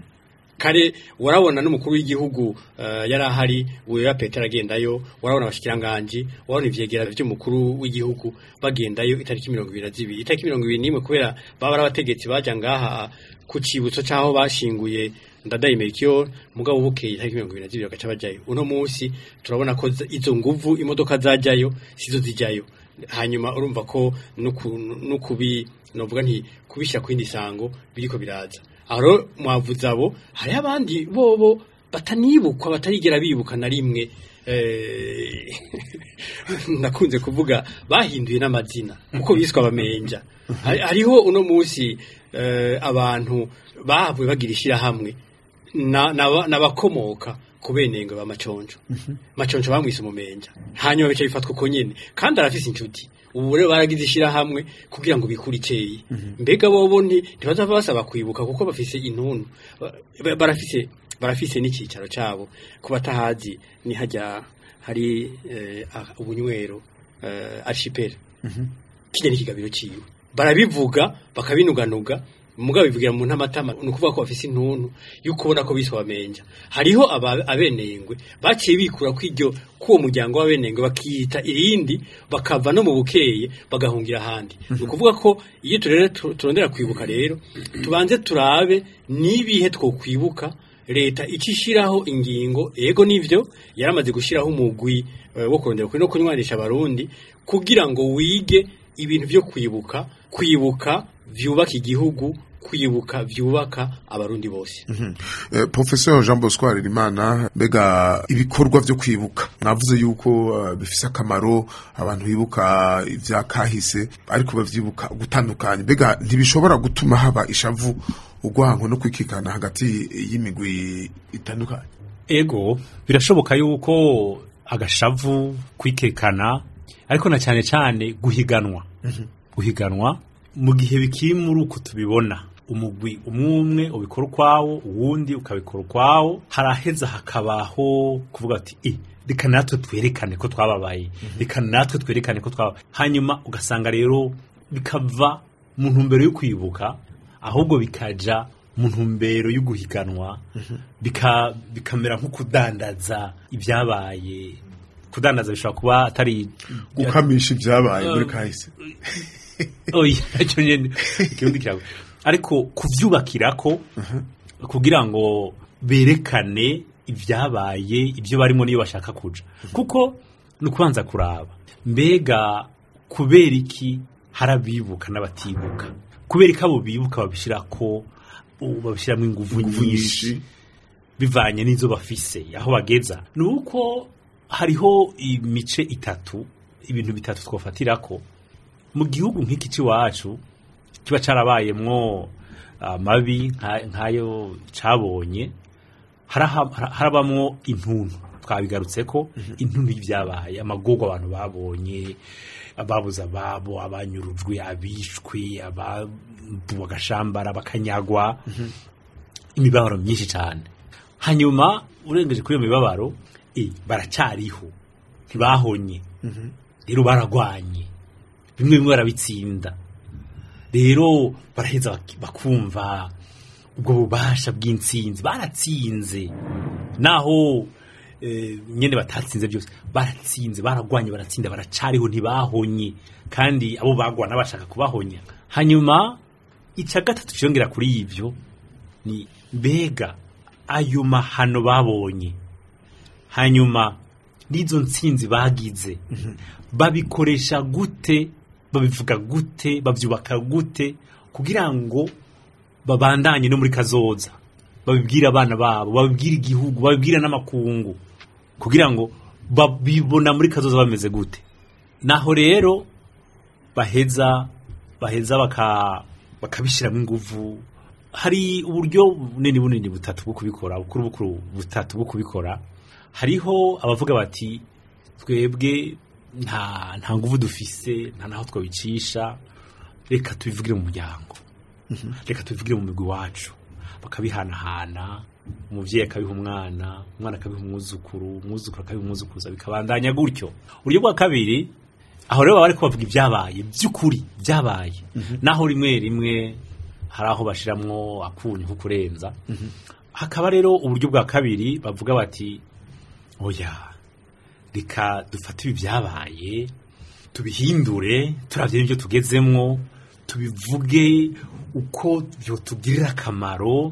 kare warabona n'umukuru w'igihugu uh, yari ahari wera Petero agendayo warabona abashikiranganji warabona ivyegera vy'umukuru w'igihugu bagendayo itariki mirongo ibiri na zibiri itariki mirongo ibiri n'imwe kubera baba ari abategetsi baja ngaha ku cibutso c'aho bashinguye ndadaye Melchior mugabo bukeye itariki mirongo ibiri na zibiri bagaca bajayo uno munsi turabona ko za- izo nguvu imodoka zajayo sizo zijayo hanyuma urumva ko nuku- nukubi novuga nti kubishyira ku yindi sango biriko biraza aho rero mwavuze abo hariho abandi bobo batanibukwa batarigera bibuka na rimwe eh, nakunze kuvuga bahinduye n'amazina kuko biswe abamenja Hari- hariho uno munsi eh, abantu bahavuye bagira ishyirahamwe na- naba- n'abakomoka ku benenge ba maconjo maconjo bamwise umumenja hanyuma bica bifatwa uko nyene kandi arafise inshuti ubu rero baragize ishyirahamwe kugira ngo bikure icyeyi mbega bobo nti ntibazava basaba kwibuka kuko bafise intuntu Ba- ba- barafise barafise n'icicaro cabo ku batahazi ni hajya hari eh, ah, ubunywero eh, archipel kijya n'ikigabiro ciwe barabivuga bakabinuganuga mugabo bivugira mu ntamatama ni ukuvuga ko bafise intuntu yuko ubona ko biswa bamenja hariho aba- abenengwe baciye bikura kw'iryo k'uwo muryango w'abenengwe bakiyita irindi bakava no mu bukeye bagahungira ahandi ni ukuvuga ko iyo turere tu- turondera kwibuka rero tubanze turabe n'ibihe twokwibuka leta ikishiraho ingingo ego nivyo yaramaze gushiraho umugwi eh, wo kurondera kuri no kunywanisha abarundi kugira ngo wige ibintu byo kwibuka kwibuka vyubaka igihugu kwibuka vyubaka abarundi bose
Eh, Professeur Jean Bosco Harerimana mbega ibikorwa vyo kwibuka mwavuze yuko eh, bifise akamaro abantu bibuka ivya kahise ariko bavyibuka gutandukanye mbega ntibishobora gutuma haba ishavu urwango no kwikikana hagati y'imigwi itandukanye
ego birashoboka yuko agashavu kwikekana ariko na cyane cyane guhiganwa guhiganwa mu gihe bikiri muri uko tubibona umugwi umwe umwe ubikora ukwawo uwundi ukabikora ukwawo haraheza hakabaho kuvuga ati "Eh, reka natwe twerekane ko twababaye reka natwe twerekane ko twababaye hanyuma ugasanga rero bikava mu ntumbero yo kwibuka ahubwo bikaja mu ntumbero yo guhiganwa bika- bikamera nko kudandaza ibyabaye kudandaza bishobora kuba atari
gukamisha ivyabaye muri kahise
oya icyo nyene ikirundi kirago ariko kuvyubakirako kugira ngo berekane ibyabaye ibyo barimo niyo bashaka kuja kuko ni ukubanza kuraba mbega kubera iki harabibuka n'abatibuka kubera iki abo bibuka babishirako u- babishiramo inguvu nyinshi bivanye n'izo bafise aho bageza ni uko hariho imice itatu ibintu bitatu twafatirako mu gihugu nk'iki cy'iwacu kiba carabayemwo amabi nka- nk'ayo cabonye haraha- hara- harabamwo intuntu twabigarutse ko intuntu y'ibyabaye amagorwa abantu babonye ababuze ababo abanyurujwe abishwe ababu agashambara bakanyagwa imibabaro myinshi cyane hanyuma urengeje kuri iyo mibabaro eh, baracyariho ntibahonye rero baragwanye bimwe bimwe barabitsinda rero baraheza bak- bakumva ubwo bubasha bw'intsinzi baratsinze naho eh, nyene batatsinze byose baratsinze baragwanye baratsinda baracariho ntibahonye kandi abo bagwana bashaka kubahonya hanyuma icya gatatu cyongera kuri ibyo ni mbega ayo mahano babonye hanyuma n'izo ntsinzi bagize babikoresha gute babivuga gute babyubaka gute kugira ngo babandanye no muri kazoza babibwire abana babo babibwire igihugu babibwire n'amakungu kugira ngo babibona muri kazoza bameze gute naho rero baheza baheza baka bakabishyiramo inguvu hari uburyo bunini bunini butatu bwo kubikora bukuru bukuru butatu bwo kubikora hariho abavuga bati twebwe nta nta nguvu dufise nta naho twabicisha reka tubivugire mu muryango reka tubivugire mu migwi wacu bakabihanahana umubyeyi akabiha umwana umwana akabiha umwuzukuru umwuzukuru akabiha umwuzukuruza bikabandanya gutyo uburyo bwa kabiri aho rero baba bari kubavuga ibyabaye by'ukuri byabaye naho rimwe rimwe hari aho bashiramwo akunyu nko kurenza hakaba rero uburyo bwa kabiri bavuga bati oya reka dufate ibi byabaye tubihindure turabye n'ibyo tugezemwo tubivuge uko byotugirira akamaro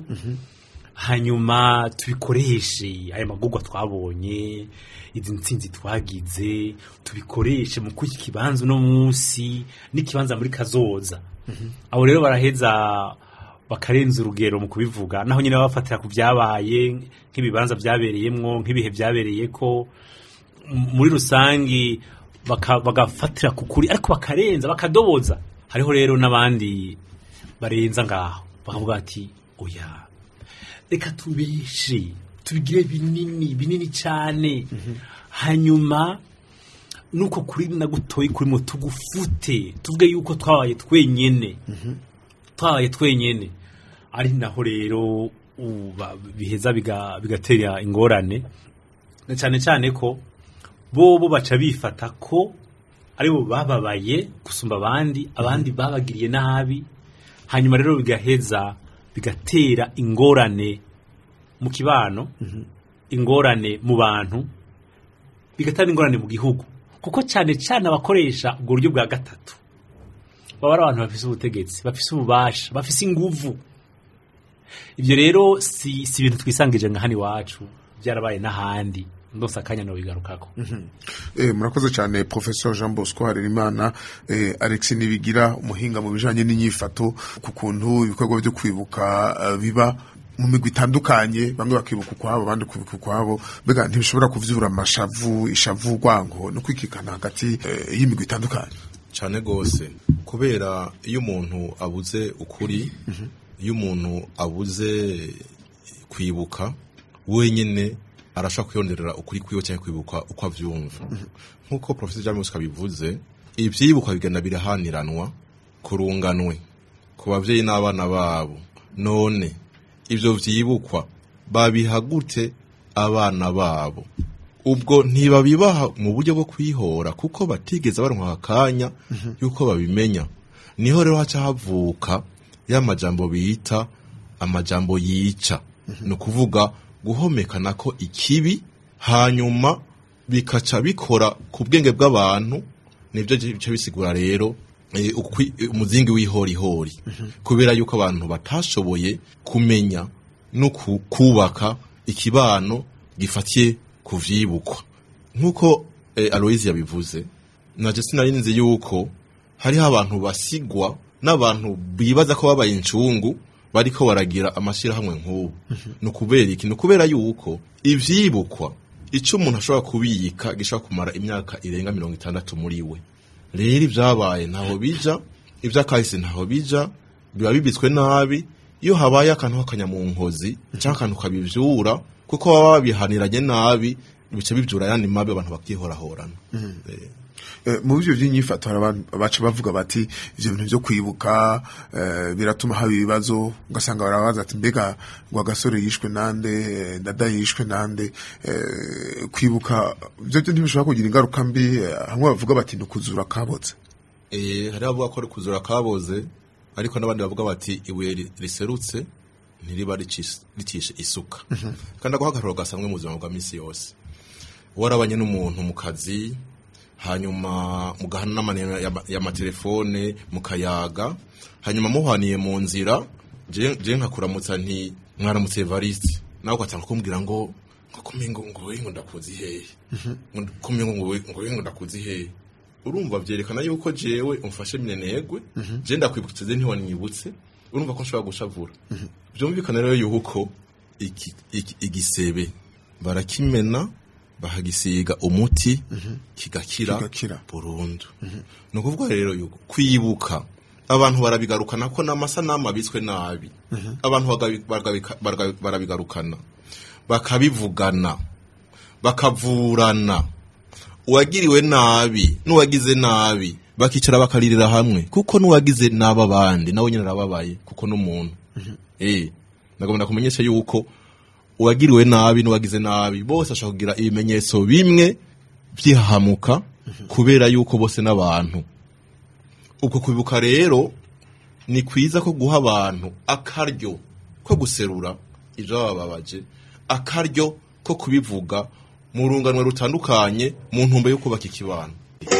hanyuma tubikoreshe aya magurwa twabonye izi ntsinzi twagize tubikoreshe mu kuki ikibanza uno munsi n'ikibanza muri kazoza abo rero baraheza bakarenza urugero mu kubivuga naho nyine bafatira ku byabaye nk'ibibanza byabereyemwo nk'ibihe byabereye ko m- muri rusangi baka- bagafatira ku kuri ariko bakarenza bakadoboza hariho rero n'abandi barenza ngaho bakavuga ati oya reka tubeshe tubigire binini binini cyane hanyuma nuko kuri na gutoyi kurimo tugufute tuvuge yuko twabaye twenyene twabaye twenyene ari naho rero u- ba- biheza biga- bigatera ingorane na cyane cyane ko bobo baca bifata ko aribo bababaye gusumba abandi abandi babagiriye nabi hanyuma rero bigaheza bigatera ingorane mu kibano ingorane mu bantu bigatera ingorane mu gihugu kuko cyane cyane abakoresha ubwo buryo bwa gatatu baba ari abantu bafise ubutegetsi bafise ububasha bafise inguvu ibyo rero si si ibintu twisangije nka hano iwacu byarabaye n'ahandi ndose akanya no bigarukako
Eh, murakoze cyane professeur Jean Bosco Harerimana eh, Alex Nibigira umuhinga mu bijanye n'inyifato ku kuntu ibikorwa byo kwibuka eh, biba mu migwi itandukanye bamwe bakibuka ukwabo abandi kwibuka ukwabo mbega ntibishobora kuvyura amashavu ishavu urwango no kwikikana hagati eh, y'imigwi itandukanye
cyane rwose kubera iyo umuntu abuze ukuri iyo umuntu abuze kwibuka wenyine arashaka kwiyongerera ukuri kwiwe cyangwa kwibuka uko avyumva nk'uko professor James kabivuze ivyibukwa bigenda birahaniranwa kurunganwe ku bavyeyi n'abana babo none ivyo vyibukwa babiha gute abana babo ubwo ntibabibaha mu buryo bwo kwihora kuko batigeze baronka akanya yuko babimenya niho rero haca havuka ya majambo bita amajambo yica ni ukuvuga guhomekana ko ikibi hanyuma bikaca bikora ku bwenge bw'abantu nibyo bica bisigura rero eh, ukwi- umuzingi w'ihorihori kubera yuko abantu batashoboye kumenya no ku- kubaka ikibano gifatiye ku vyibukwa nk'uko eh, aloyizi yabivuze naje sinari nzi yuko hariho abantu basigwa n'abantu bibaza ko babaye incungu bariko baragira amashirahamwe nk'ubu ni ukubera iki ni ukubera yuko ivyibukwa ico umuntu ashobora kubiyika gishobora kumara imyaka irenga mirongo itandatu muri we rero ibyabaye ntaho bija iby'akahise ntaho bija biba bibitswe nabi iyo habaye akantu k'akanyamunkozi cyangwa akantu kabivyura kuko baba babihaniranye nabi bica bivyura yandi mabi abantu bakihorahorana Eh.
Eh, mu bivyo by'inyifato hari abantu baca bavuga bati ivyo bintu byo kwibuka eh, biratuma haba ibibazo ugasanga barabaza ati mbega ngo agasore yishwe nande eh, dada yishwe nande eh, kwibuka ivyo byo ntibishobora kugira ingaruka mbi eh, hamwe bavuga bati ni ukuzura kabotse
Eh, hari abavuga ko ari kuzura kaboze ariko n'abandi bavuga bati ibuye ri- riserutse ntiriba ricis- ricishe isuka kandi ako hagaruro gasanzwe mu buzima bwa misi yose warabanye n'umuntu mu kazi hanyuma mugahana n'amanero y'ama- y'amatelefone mukayaga hanyuma muhaniye mu nzira je je nkakuramutsa nti mwaramutse Evariste nawe ugatanga kumbwira ngo ngo kumengo ngo we ngo ndakuzi hehe ngo kumengo ngo we ngo we ngo ndakuzi hehe urumva vyerekana yuko jewe umfashe minenegwe je ndakwibutse ze ntiwanyibutse urumva ko nshobora gushavura vyumvikana rero yuko iki- iki- igisebe barakimena bahagisiga umuti kigakira
Kigakira.
burundu ni ukuvuga rero yuko kwibuka abantu barabigarukana ko n'amasanamu abitswe nabi abantu bagabi- baragabika- baragabi- barabigarukana bakabivugana bakavurana uwagiriwe nabi n'uwagize nabi bakicara bakaririra hamwe kuko n'uwagize nabi abandi nawe nyine arababaye kuko n'umuntu eh ndagomba kumenyesha yuko uwagiriwe nabi n'uwagize nabi bose ashobora kugira ibimenyetso bimwe byihahamuka kubera yuko bose n'abantu uko kwibuka rero ni kwiza ko guha abantu akaryo ko guserura ibyo bababaje akaryo ko kubivuga mu runganwe rutandukanye mu ntumbe yo kubaka ikibano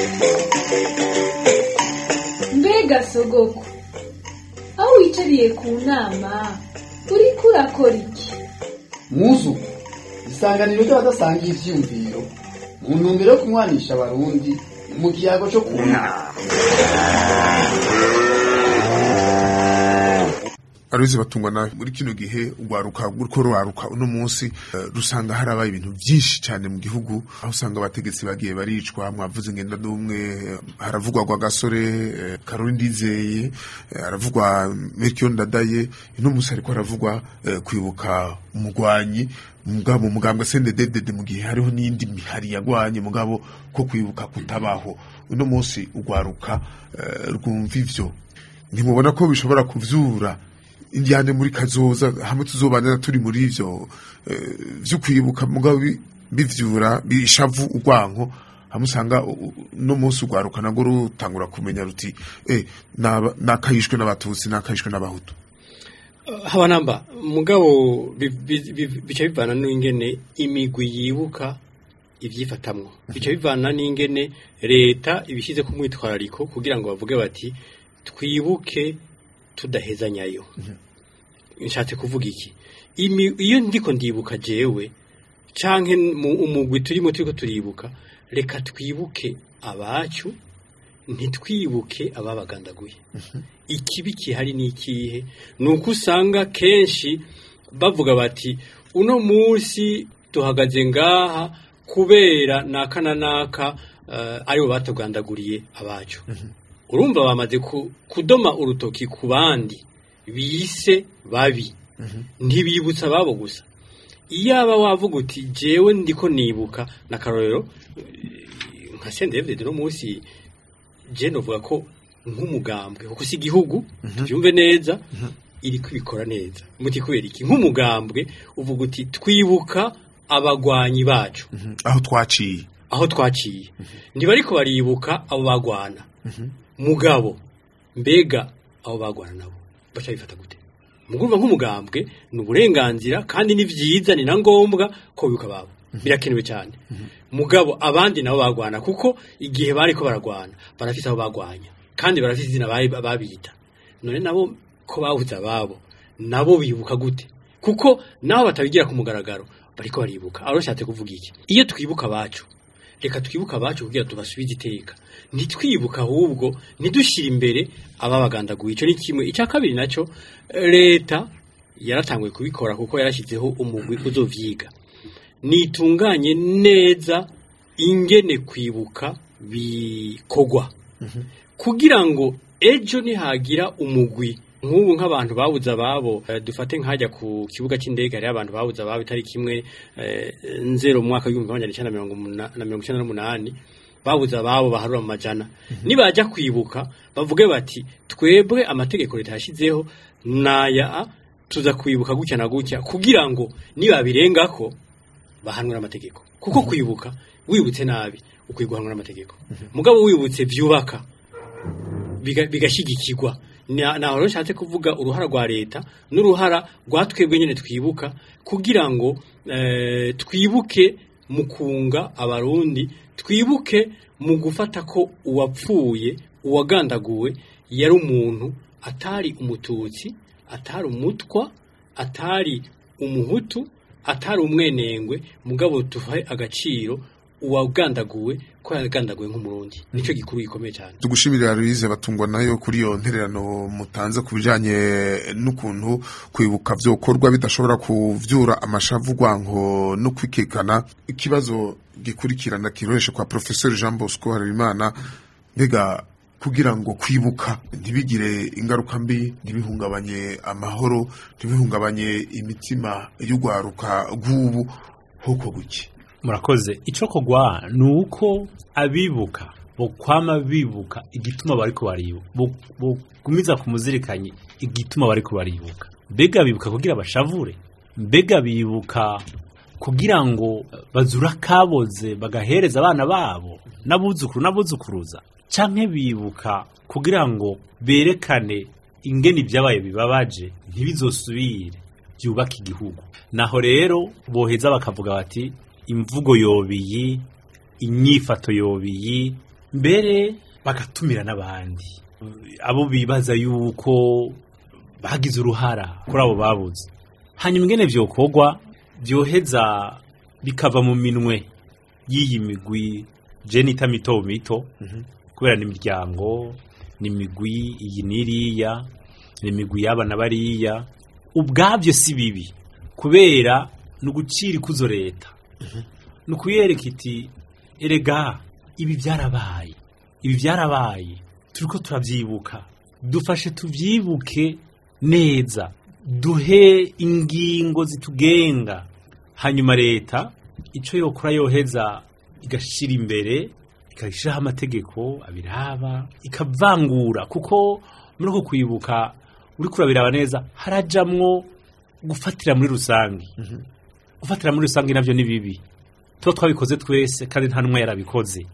mbega sogoko aho wicariye ku nama uriko urakora iki
muzu isanganiro ry'abadasangiye ivyiyumviro mu ntumbero yo kunywanisha abarundi mu kiyago cyo ku nama
aruzi batungwa nawe muri kino gihe urwaruka ruriko ruraruka uno munsi eh, rusanga harabaye ibintu byinshi cyane mu gihugu aho usanga abategetsi bagiye baricwa mwavuze ngenda n'umwe eh, haravugwa gwa gasore eh, Caroline Ndizeye eh, haravugwa Melchior Ndadaye uno munsi ariko haravugwa eh, kwibuka umugwanyi mugabo mugambwe CNDD mu gihe hariho n'indi mihari yagwanye mugabo ko kwibuka kutabaho uno munsi urwaruka eh, rwumva ivyo ntimubona ko bishobora kuvyura indyane muri kazoza hamwe tuzobanira turi muri ivyo eh, vyo kwibuka mugabo bi- bivyura bishavu urwanko hamwe usanga u- u- no munsi urwaruka narwo rutangura kumenya ruti eh naba- nakayishwe n'abatutsi nakayishwe n'abahutu
haba namba mugabo bi- bi- bi- bica bivana n'ingene imigwi yibuka ivyifatamwo bica bivana n'ingene leta ibishyize ku mwitwarariko kugira ngo bavuge bati twibuke tudahezanyayo nshatse kuvuga iki Imi- iyo ndiko ndibuka jewe canke mu umugwi turimo turiko turibuka reka twibuke abacu ntitwibuke ababagandaguye ikibi kihari ni ikihe ni uko usanga kenshi bavuga bati uno munsi duhagaze ngaha kubera naka na naka uh, aribo batugandaguriye abacu urumva bamaze ku, kudoma urutoki ku bandi bise babi ntibibutsa ababo gusa iyaba wavuga uti jewe ndiko nibuka na karorero eh, nka sendevide no munsi je novuga ko nk'umugambwe kuko si igihugu tubyumve neza iri kubikora neza muti kubera iki nk'umugambwe uvuga uti twibuka abagwanyi bacu
aho twaciye
aho twaciye ntibariko baribuka abo bagwana mugabo mbega abo bagwana nabo baca bifata gute mugumva nk'umugambwe ni uburenganzira kandi ni vyiza ni na ngombwa ko bibuka babo birakenewe cyane mugabo abandi nabo bagwana kuko igihe bariko baragwana barafise aho bagwanya kandi barafise izina bari- babita none nabo ko babuze ababo nabo bibuka gute kuko nabo batabigira ku mugaragaro bariko baribuka aho nshatse kuvuga iki iyo twibuka abacu reka twibuke abacu kugira tubasubize iteka ntitwibuka ahubwo ntidushyire imbere ababagandaguye icyo ni kimwe icya kabiri nacyo leta yaratanguye kubikora kuko yarashyizeho umugwi uzovyiga nitunganye neza ingene kwibuka bikogwa kugira ngo ejo nihagira umugwi nk'ubu nk'abantu babuze ababo eh, dufate nk'ajya ku kibuga cy'indege hariho abantu babuze ababo itariki imwe eh, nzero mu mwaka w'ibihumbi magana cyenda na mirongo umuna- na mirongo icyenda n'umunani babuze ababo baharura mu majana nibajya kwibuka bavuge bati twebwe amategeko leta yashyizeho naya tuza kwibuka gutya na gutya kugira ngo nibabirengako bahanwe n'amategeko kuko kwibuka wibutse nabi ukwiye guhanwa n'amategeko mugabo wibutse byubaka biga- bigashyigikirwa Na- naho rero nshatse kuvuga uruhara rwa leta n'uruhara rwa twebwe nyine twibuka kugira ngo eh, twibuke mu kunga abarundi twibuke mu gufata ko uwapfuye uwagandaguwe yari umuntu atari umututsi atari umutwa atari umuhutu atari umwenengwe mugabo tuhaye agaciro uwagandaguwe ko yagandaguwe nk'umurundi nicyo gikuru gikomeye cyane
tugushimira Louise batungwa nayo kuri iyo ntererano mutanze ku bijanye n'ukuntu kwibuka vyokorwa bidashobora kuvyura amashavu rwanko no kwikekana ikibazo gikurikirana kiroreshe kwa professeur Jean Bosco Harerimana mbega kugira ngo kwibuka ntibigire ingaruka mbi ntibihungabanye amahoro ntibihungabanye imitima y'urwaruka rw'ubu hoko guki
murakoze icyo kogwa ni uko abibuka bokwama bibuka igituma bariko baribuka bo- bogumiza ku muzirikanyi igituma bariko baribuka mbega bibuka kugira bashavure mbega bibuka kugira ngo bazura kaboze bagahereza abana babo n'abuzukuru n'abuzukuruza canke bibuka kugira ngo berekane ingene ibyabaye bibabaje ntibizosubire byubaka igihugu naho rero boheza bakavuga bati imvugo yobiyi inyifato yobiyi mbere bagatumira n'abandi abo bibaza yuko bagize uruhara kuri abo babuze hanyuma ingene vyokorwa byoheza bikava mu minwe y'iyi migwi jenita mito mito kubera ni imiryango ni imigwi iyi n'iriya ni imigwi y'aba na bariya ubwabyo si bibi kubera ni ugucira ikuzo leta ni ukuyereka iti erega ibi byarabaye ibi byarabaye turi ko turabyibuka dufashe tubyibuke neza duhe ingingo zitugenga hanyuma leta icyo yokora yoheza igashyira imbere ikashyiraho amategeko abiraba ikavangura kuko muri uko kwibuka uri kurabiraba neza harajamwo gufatira muri rusange gufatira muri rusange navyo ni bibi tuba twabikoze twese kandi nta n'umwe yarabikoze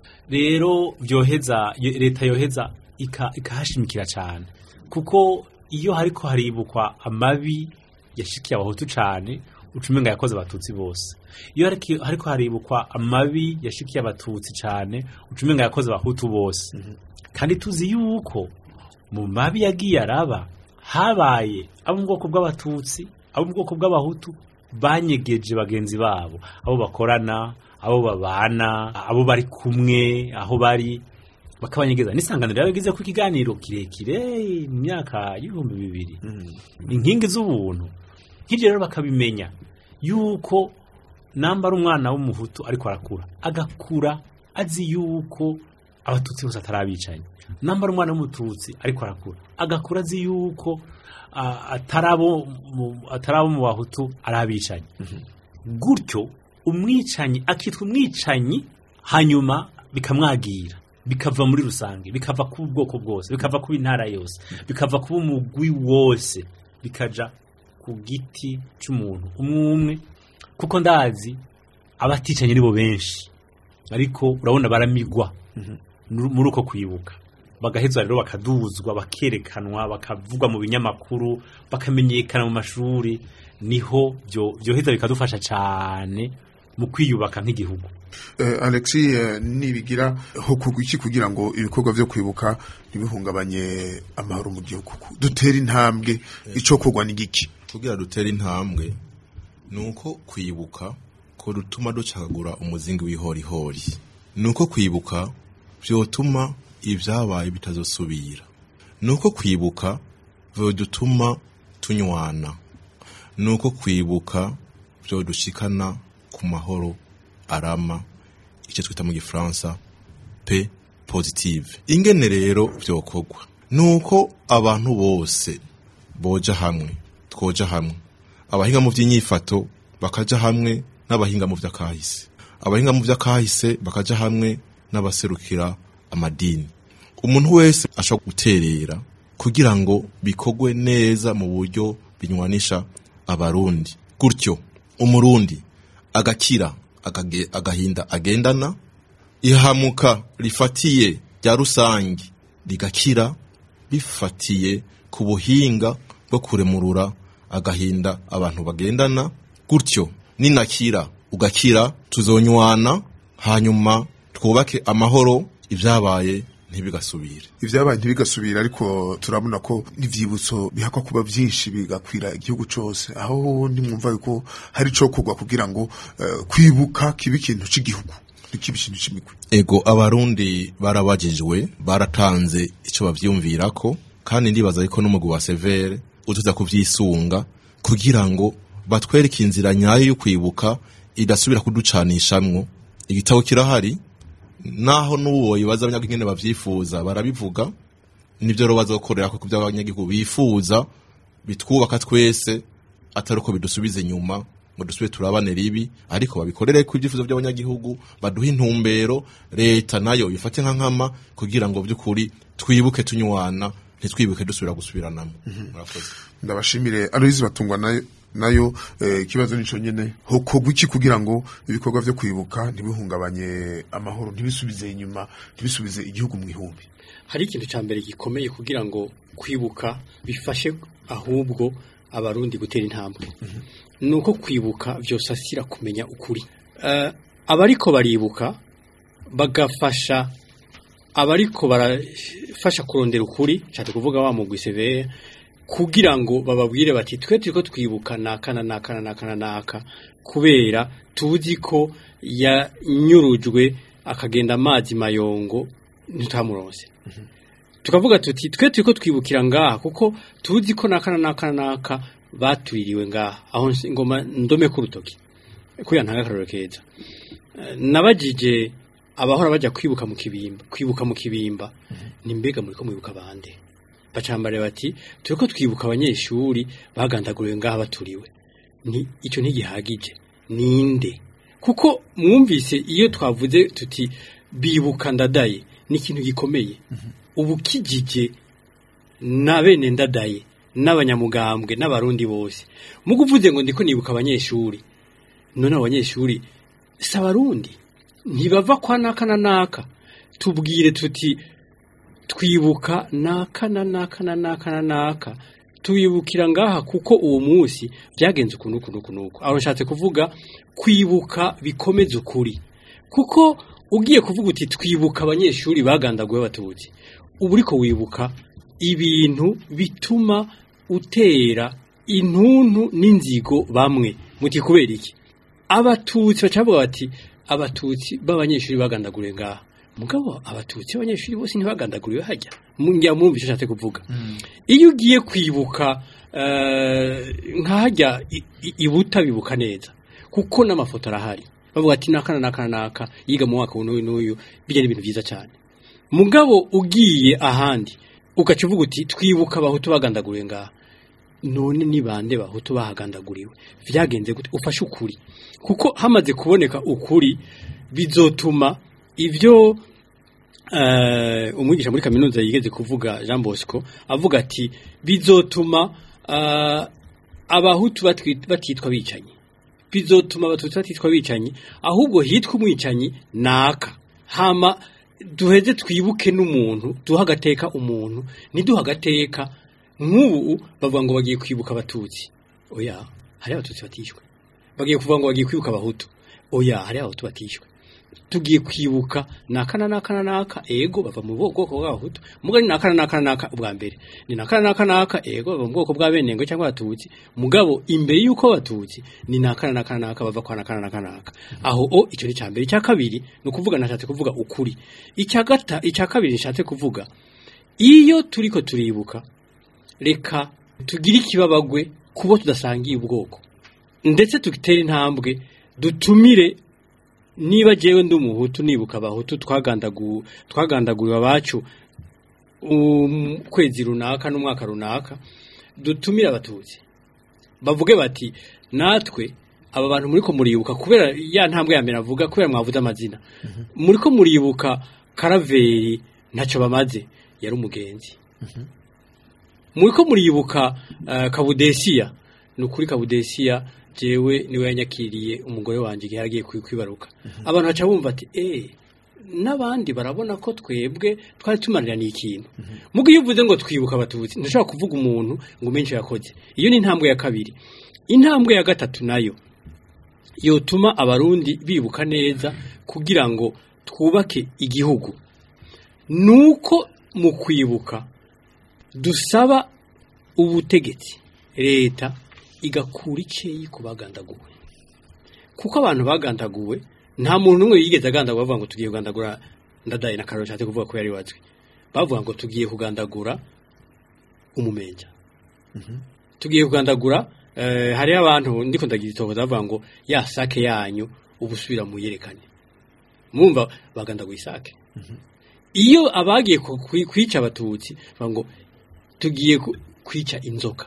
rero byoheza yo- leta yoheza ika- ikahashimikira cyane kuko iyo hariko haribukwa amabi yashikiye abahutu cyane ucumenga yakoze abatutsi bose iyo hariki- hariko haribukwa amabi yashikiye abatutsi cyane ucumenga yakoze abahutu bose kandi tuzi yuko mu mabi yagiye araba habaye abo mu bwoko bw'abatutsi abo mu bwoko bw'abahutu banyegeje bagenzi babo abo bakorana abo babana abo bari kumwe aho bari bakabanyegeza n'isanganiro rero yagize ku ikiganiro kirekire mu myaka y'ibihumbi bibiri inkingi z'ubuntu nk'ibyo rero bakabimenya yuko namba ari umwana w'umuhutu ariko arakura agakura azi yuko abatutsi bose atari abicanyi namba ari umwana w'umututsi ariko arakura agakura azi yuko ah, atari abo mu- atari abo mu bahutu ari abicanyi gutyo umwicanyi akitwa umwicanyi hanyuma bikamwagira bikava muri rusange bikava ku bwoko bwose bikava ku intara yose bikava ku umugwi wose bikaja ku giti cy'umuntu umwe umwe kuko ndazi abaticanye nibo benshi ariko urabona baramigwa nuru- muri uko kwibuka bagahezwa rero bakaduzwa bakerekanwa bakavugwa mu binyamakuru bakamenyekana mu mashuri niho byo byoheza bikadufasha cyane mu kwiyubaka nk'igihugu
Eh, Alexi eh, nibigira hokorwa iki kugira ngo ibikorwa vyo kwibuka ntibihungabanye amahoro mu gihugu dutera intambwe ico kogwa ni giki
kugira dutere intambwe ni uko kwibuka ko dutuma ducagagura umuzingi w'ihorihori ni uko kwibuka byotuma ibyabaye bitazosubira ni uko kwibuka byodutuma tunywana ni uko kwibuka byodushikana ku mahoro arama icyo twita mu gifaransa pe positive ingene rero byokorwa ni uko abantu bose boja hamwe twoja hamwe abahinga mu by'inyifato bakaja hamwe n'abahinga mu by'akahise abahinga mu by'akahise bakaja hamwe n'abaserukira amadini umuntu wese ashobora guterera kugira ngo bikorwe neza mu buryo binywanisha abarundi gutyo umurundi agakira agage- agahinda agendana ihamuka rifatiye rya rusange rigakira bifatiye ku buhinga bwo kuremurura agahinda abantu bagendana gutyo ninakira ugakira tuzonywana hanyuma twubake amahoro ibyabaye ntibigasubire
ivyabaye ntibigasubira ariko turabona ko ivyibutso bihakwa kuba vyinshi bigakwira igihugu cose aho ntimwumva yuko hari ico kogwa kugira ngo eh, kwibuka kibe ikintu c'igihugu ntikibe ikintu c'imigwi
ego abarundi barabajijwe baratanze icyo bavyumvirako kandi ndibaza ariko n'umugwi wa severe utuza kuvyisunga kugira ngo batwereke inzira nyayo yo kwibuka idasubira kuducanishamwo igitabo kirahari naho n'uwo bibaza abanyagingene bavyifuza barabivuga nivyo rero bazokorera ku byo abanyagihugu bifuza bitwubaka twese atari uko bidusubiza inyuma ngo dusubire turabane ribi ariko babikorere ku ibyifuzo by'abanyagihugu baduhe intumbero leta nayo ifate nka nkama kugira ngo by'ukuri twibuke tunywana ntitwibuke dusubira gusubiranamo murakoze
ndabashimire Aloyizi batungwa nayo nayo eh, ikibazo nico nyene hokogwa iki kugira ngo ibikorwa vyo kwibuka ntibihungabanye amahoro ntibisubize inyuma ntibisubize igihugu mu ihumbi
hari ikintu cya mbere gikomeye kugira ngo kwibuka bifashe ahubwo abarundi gutera intambwe ni uko kwibuka byosasira kumenya ukuri Eh, abariko baribuka bagafasha abariko barafasha kurondera ukuri nshatse kuvuga wa mugwi severe kugira ngo bababwire bati twe turiko twibuka naka na naka na naka na naka kubera tuzi ko yanyurujwe akagenda amazi mayongo ntitamuronse tukavuga tuti twe turiko twibukira ngaha kuko tuzi ko naka na naka na naka batuririwe ngaha aho nsi- ngoma ndome ku rutoki kuya ntanga akarorero keza Eh, nabajije abahora bajya kwibuka mu kibimba kwibuka mu kibimba ni mbega muri ko mwibuka bande bacambare bati turiko twibuka abanyeshuri bagandaguriwe ngaha baturiwe ni icyo ntigihagije ninde kuko mwumvise iyo twavuze tuti bibuka ndadaye ni ikintu gikomeye ubu kijije na bene ndadaye n'abanyamugambwe n'abarundi bose mu kuvuze ngo ndiko nibuka abanyeshuri none abo banyeshuri si abarundi ntibava kwa naka na naka tubwire tuti twibuka naka na naka na naka na naka tuyibukira ngaha kuko uwo munsi byagenze ukuntu ukuntu ukuntu uku aho nshatse kuvuga kwibuka bikomeza ukuri kuko ugiye kuvuga uti twibuka abanyeshuri bagandaguwe abatutsi uba uriko wibuka ibintu bituma utera intuntu n'inzigo bamwe muti kubera iki abatutsi bacavuga bati abatutsi b'abanyeshuri bagandaguriwe ngaha mugabo abatutsi b'abanyeshuri bose ntibagandaguriwe hajya njya mwumva icyo nshatse kuvuga iyo ugiye kwibuka eh, nk'ahajya i- i- ibuta bibuka neza kuko n'amafoto arahari bavuga ati naka na naka na naka yiga mu mwaka n'uyu n'uyu bijya n'ibintu byiza cyane mugabo ugiye ahandi ugaca uvuga uti twibuka abahutu bagandaguriwe ngaha none ni bande bahutu bahagandaguriwe vyagenze gute ufashe ukuri kuko hamaze kuboneka ukuri bizotuma ivyo uh, umwigisha muri kaminuza yigeze kuvuga Jean Bosco avuga ati bizotuma uh, abahutu batwi- batitwa bicanyi bizotuma abatutsi batitwa bicanyi ahubwo hitwa umwicanyi naka hama duheze twibuke n'umuntu duha agateka umuntu ntiduha agateka nk'ubu bavuga ngo bagiye kwibuka abatutsi oya hari abatutsi batishwe bagiye kuvuga ngo bagiye kwibuka abahutu oya hari abahutu batishwe tugiye kwibuka naka na naka na naka ego bava mu bwoko bw'abahutu mugabo ni naka na naka na naka ubwa mbere ni naka na naka na naka ego bava mu bwoko bw'abenengo cyangwa abatutsi mugabo imbere y'uko abatutsi ni naka na naka na naka bava kwa naka na naka na naka aho o icyo ni cya mbere icya kabiri ni ukuvuga nashatse kuvuga ukuri icya gata icya kabiri nishatse kuvuga iyo turiko turibuka reka tugire ikibabagwe kubo tudasangiye ubwoko ndetse dutere intambwe dutumire niba jewe ndi umuhutu nibuka abahutu twagandagu twagandaguriwe abacu um, kwezi runaka n'umwaka runaka dutumire abatutsi bavuge bati natwe aba bantu muriko muribuka kubera ya ntambwe ya mbere avuga kubera mwavuze amazina muriko muribuka karaveri ntacyo bamaze yari umugenzi muriko muribuka uh, kabudesiya ni ukuri kabudesiya jewe niwe yanyakiriye umugore wanjye igihe yaragiye kwi- kwibaruka abantu baca bumva ati eh n'abandi barabona ko twebwe twari tumariraniye ikintu mugo iyo uvuze ngo twibuka abatutsi ntushobora kuvuga umuntu ngo umenye yakoze iyo ni intambwe ya kabiri intambwe ya gatatu nayo yotuma abarundi bibuka neza kugira ngo twubake igihugu nuko mu kwibuka dusaba ubutegetsi leta igakura icyeyi ku bagandaguwe kuko abantu bagandaguwe nta muntu n'umwe yigeze agandagura bavuga ngo tugiye kugandagura ndadaye na karori nshatse kuvuga ko yari watswe bavuga ngo tugiye kugandagura umumenja tugiye kugandagura eh, hariho abantu ndiko ndagira itohoza bavuga ngo ya sake yanyu ubusubira mu yerekane mwumva bagandaguye isake iyo abagiye ku- kwi- kwica abatutsi bavuga ngo tugiye ku- kwica inzoka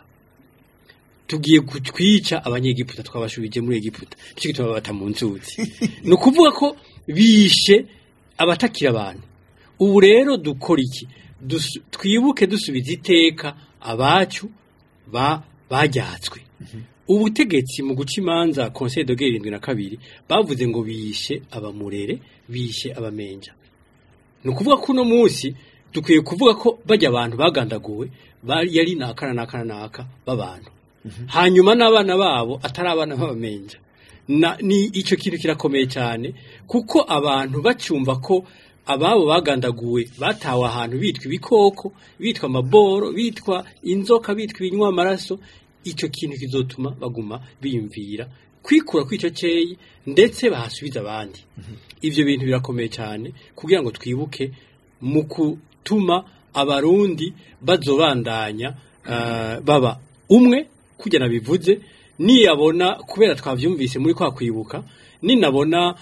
tugiye ku- kwica abanyegiputa twabashubije muri egiputa nicyo gituma babata mu nzuzi ni ukuvuga ko bishe abatakira abantu ubu rero dukora iki Dusu- twibuke dusubiza iteka abacu ba bajyatswe ubutegetsi mu guca imanza conseil de guerre irindwi na kabiri bavuze ngo bishe abamurere bishe abamenja ni ukuvuga ko uno munsi dukwiye kuvuga ko bajya abantu bagandaguwe bari yari naka na naka na naka b'abantu hanyuma n'abana babo atari abana b'abamenja na ni icyo kintu kirakomeye cyane kuko abantu bacumva ko ababo bagandaguwe batawe ahantu bitwa ibikoko bitwa amaboro bitwa inzoka bitwa ibinywa amaraso icyo kintu kizotuma baguma biyumvira kwikura kw'icyo cyeyi ndetse bahasubiza abandi ibyo bintu birakomeye cyane kugira ngo twibuke mu gutuma abarundi bazobandanya ah, baba umwe kujya nabivuze niyabona kubera twabyumvise muri kwa kwibuka ninabona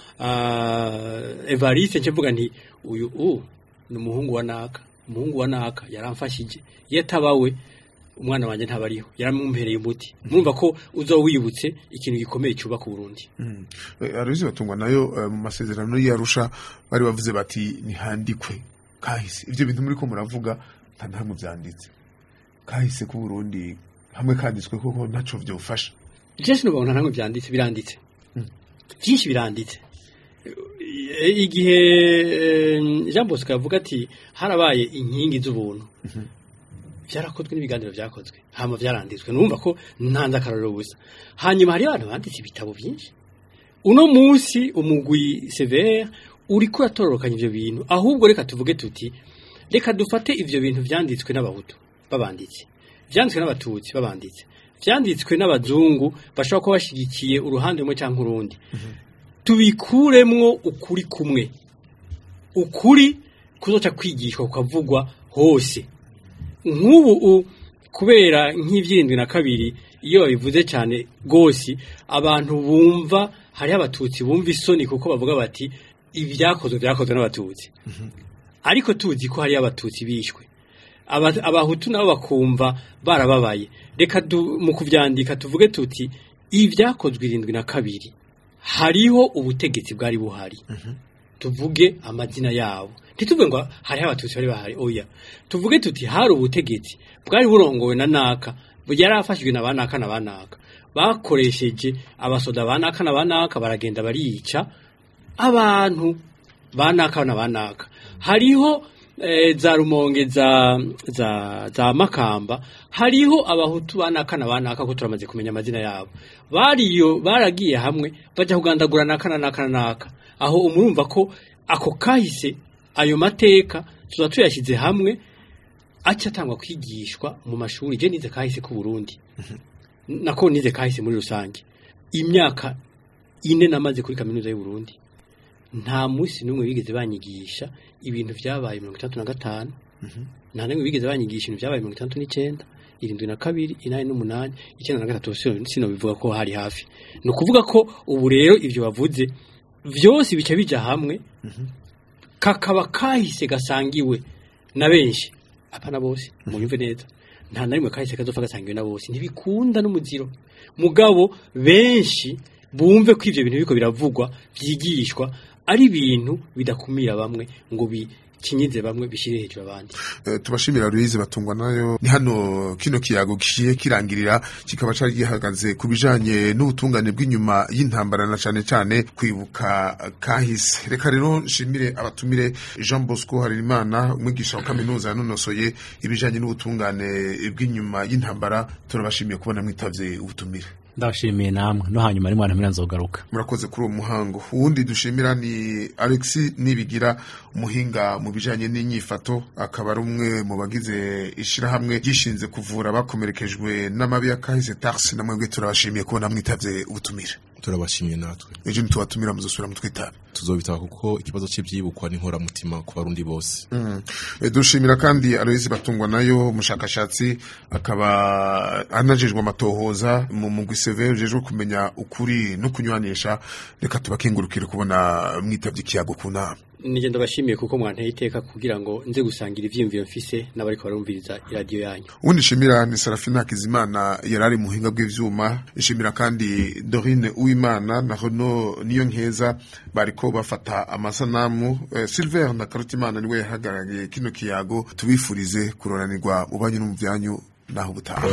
uh, Evariste ncevuga nti uyu u ni umuhungu wa naka umuhungu wa naka yaramfashije iyo atabawe umwana wanjye ntabariho yaramumpereye umuti murumva ko uza wibutse ikintu gikomeye cyubaka Burundi
aruzi batungwa nayo eh, mu masezerano y'arusha bari bavuze bati ntihandikwe kahise ibyo bintu muri ko muravuga nta ntamwe byanditse kahise ku Burundi hamwe kanditswe koko ntaco vyofasha
byinshi nubona ntamwe byanditse biranditse byinshi biranditse E, igihe eh, Jean Bosco yavuga ati harabaye inkingi z'ubuntu byarakozwe n'ibiganiro byakozwe hama byaranditswe numva ko ntanze akarorero gusa hanyuma hari abantu banditse ibitabo byinshi uno munsi umugwi severe uri kuratororokanya ivyo bintu ahubwo reka tuvuge tuti reka dufate ivyo bintu vyanditswe n'abahutu babanditse vyanditswe n'abatutsi babanditse vyanditswe n'abazungu bashobora kuba bashigikiye uruhande rumwe cyangwa urundi tubikuremwo ukuri kumwe ukuri kuzoca kwigishwa kukavugwa hose nk'ubu u- kubera nk'ivyirindwi na kabiri iyo babivuze cyane rwose abantu bumva hariho abatutsi bumva isoni kuko bavuga bati ibyakozwe byakozwe n'abatutsi ariko tuzi ko hariyo abatutsi bishwe Aba- abahutu nabo bakumva barababaye reka du- mu kuvyandika tuvuge tuti ibyakozwe irindwi na kabiri hariho ubutegetsi bwari buhari tuvuge amazina yabo ntituvuge ngo hariho abatutsi bari bahari oya tuvuge tuti hari ubutegetsi bwari burongowe na naka yari afashijwe na banaka na banaka bakoresheje abasoda banaka na banaka baragenda barica abantu banaka na banaka hariho eh, za rumonge za za za makamba hariho abahutu banaka na banaka ko turamaze kumenya amazina yabo bariyo baragiye hamwe bajya kugandagura naka na naka na naka aho umurumva ko ako kahise ayo mateka tuza tuyashyize hamwe aca atangwa kwigishwa mu mashuri je nize kahise ku Burundi nako nize kahise muri rusange imyaka ine namaze kuri kaminuza y'u Burundi nta munsi n'umwe bigeze banyigisha ibintu vyabaye mirongo itandatu na gatanu nta n'umwe bigeze banyigisha ibintu vyabaye mirongo itandatu n'icenda irindwi na kabiri inani n'umunani icyenda na gatatu sino sino bivuga ko hari hafi ni ukuvuga ko ubu rero ivyo bavuze vyose bica bija hamwe kakaba kahise gasangiwe na benshi apana bose munyumve neza nta na rimwe kahise kazopfa gasangiwe na bose ntibikunda n'umuziro mugabo benshi bumve ko ivyo bintu biriko biravugwa vyigishwa ari ibintu bidakumira bamwe ngo bikinyize bamwe bishire hejuru abandi
Eh, tubashimira Louise batungwa nayo ni hano kino kiyago gishiye kirangirira kikaba cari gihagaze ku bijanye n'ubutungane bw'inyuma y'intambara na cane cane kwibuka kahise reka rero nshimire abatumire Jean Bosco Harerimana umwigisha wa kaminuza yanonosoye ibijanye n'ubutungane bw'inyuma y'intambara turabashimiye kubona mwitavye ubutumire
ndabashimiye namwe no hanyuma rimwe ntamira nzogaruka
murakoze kuri uwo muhango uwundi dushimira ni Alexis Nibigira umuhinga mu bijanye n'inyifato akaba ari umwe mu bagize ishirahamwe gishinze kuvura abakomerekejwe n'amabi ya kahise taxi na mwebwe turabashimiye kubona mwitavye ubutumire
turabashimye natwe
ejo nitubatumira muzosubira mutwitaba
tuzobitaba kuko ikibazo cy'ibyibukwa n'inkoramutima ku barundi bose
E, dushimira kandi Aloise Batungwa nayo umushakashatsi akaba anajejwe amatohoza mu mugwi CV ujejwe kumenya ukuri no kunywanisha reka tubakengurukire kubona mwitavye ikiyago ku nama
nije ndabashimiye kuko mwanteye iteka kugira ngo nze gusangira ivyiyumviro mfise n'abariko barumviriza iradiyo yanyu
ubundi shimira ni Serafina Kizimana yarari mu buhinga bw'ivyuma ishimira kandi Dorine Uwimana na Renaud niyo nkeza bariko bafata amasanamu eh, Silver na Karutimana niwe yahagarariye kino kiyago tubifurize kuroranirwa mu banyu no mu byanyu naho ubutaha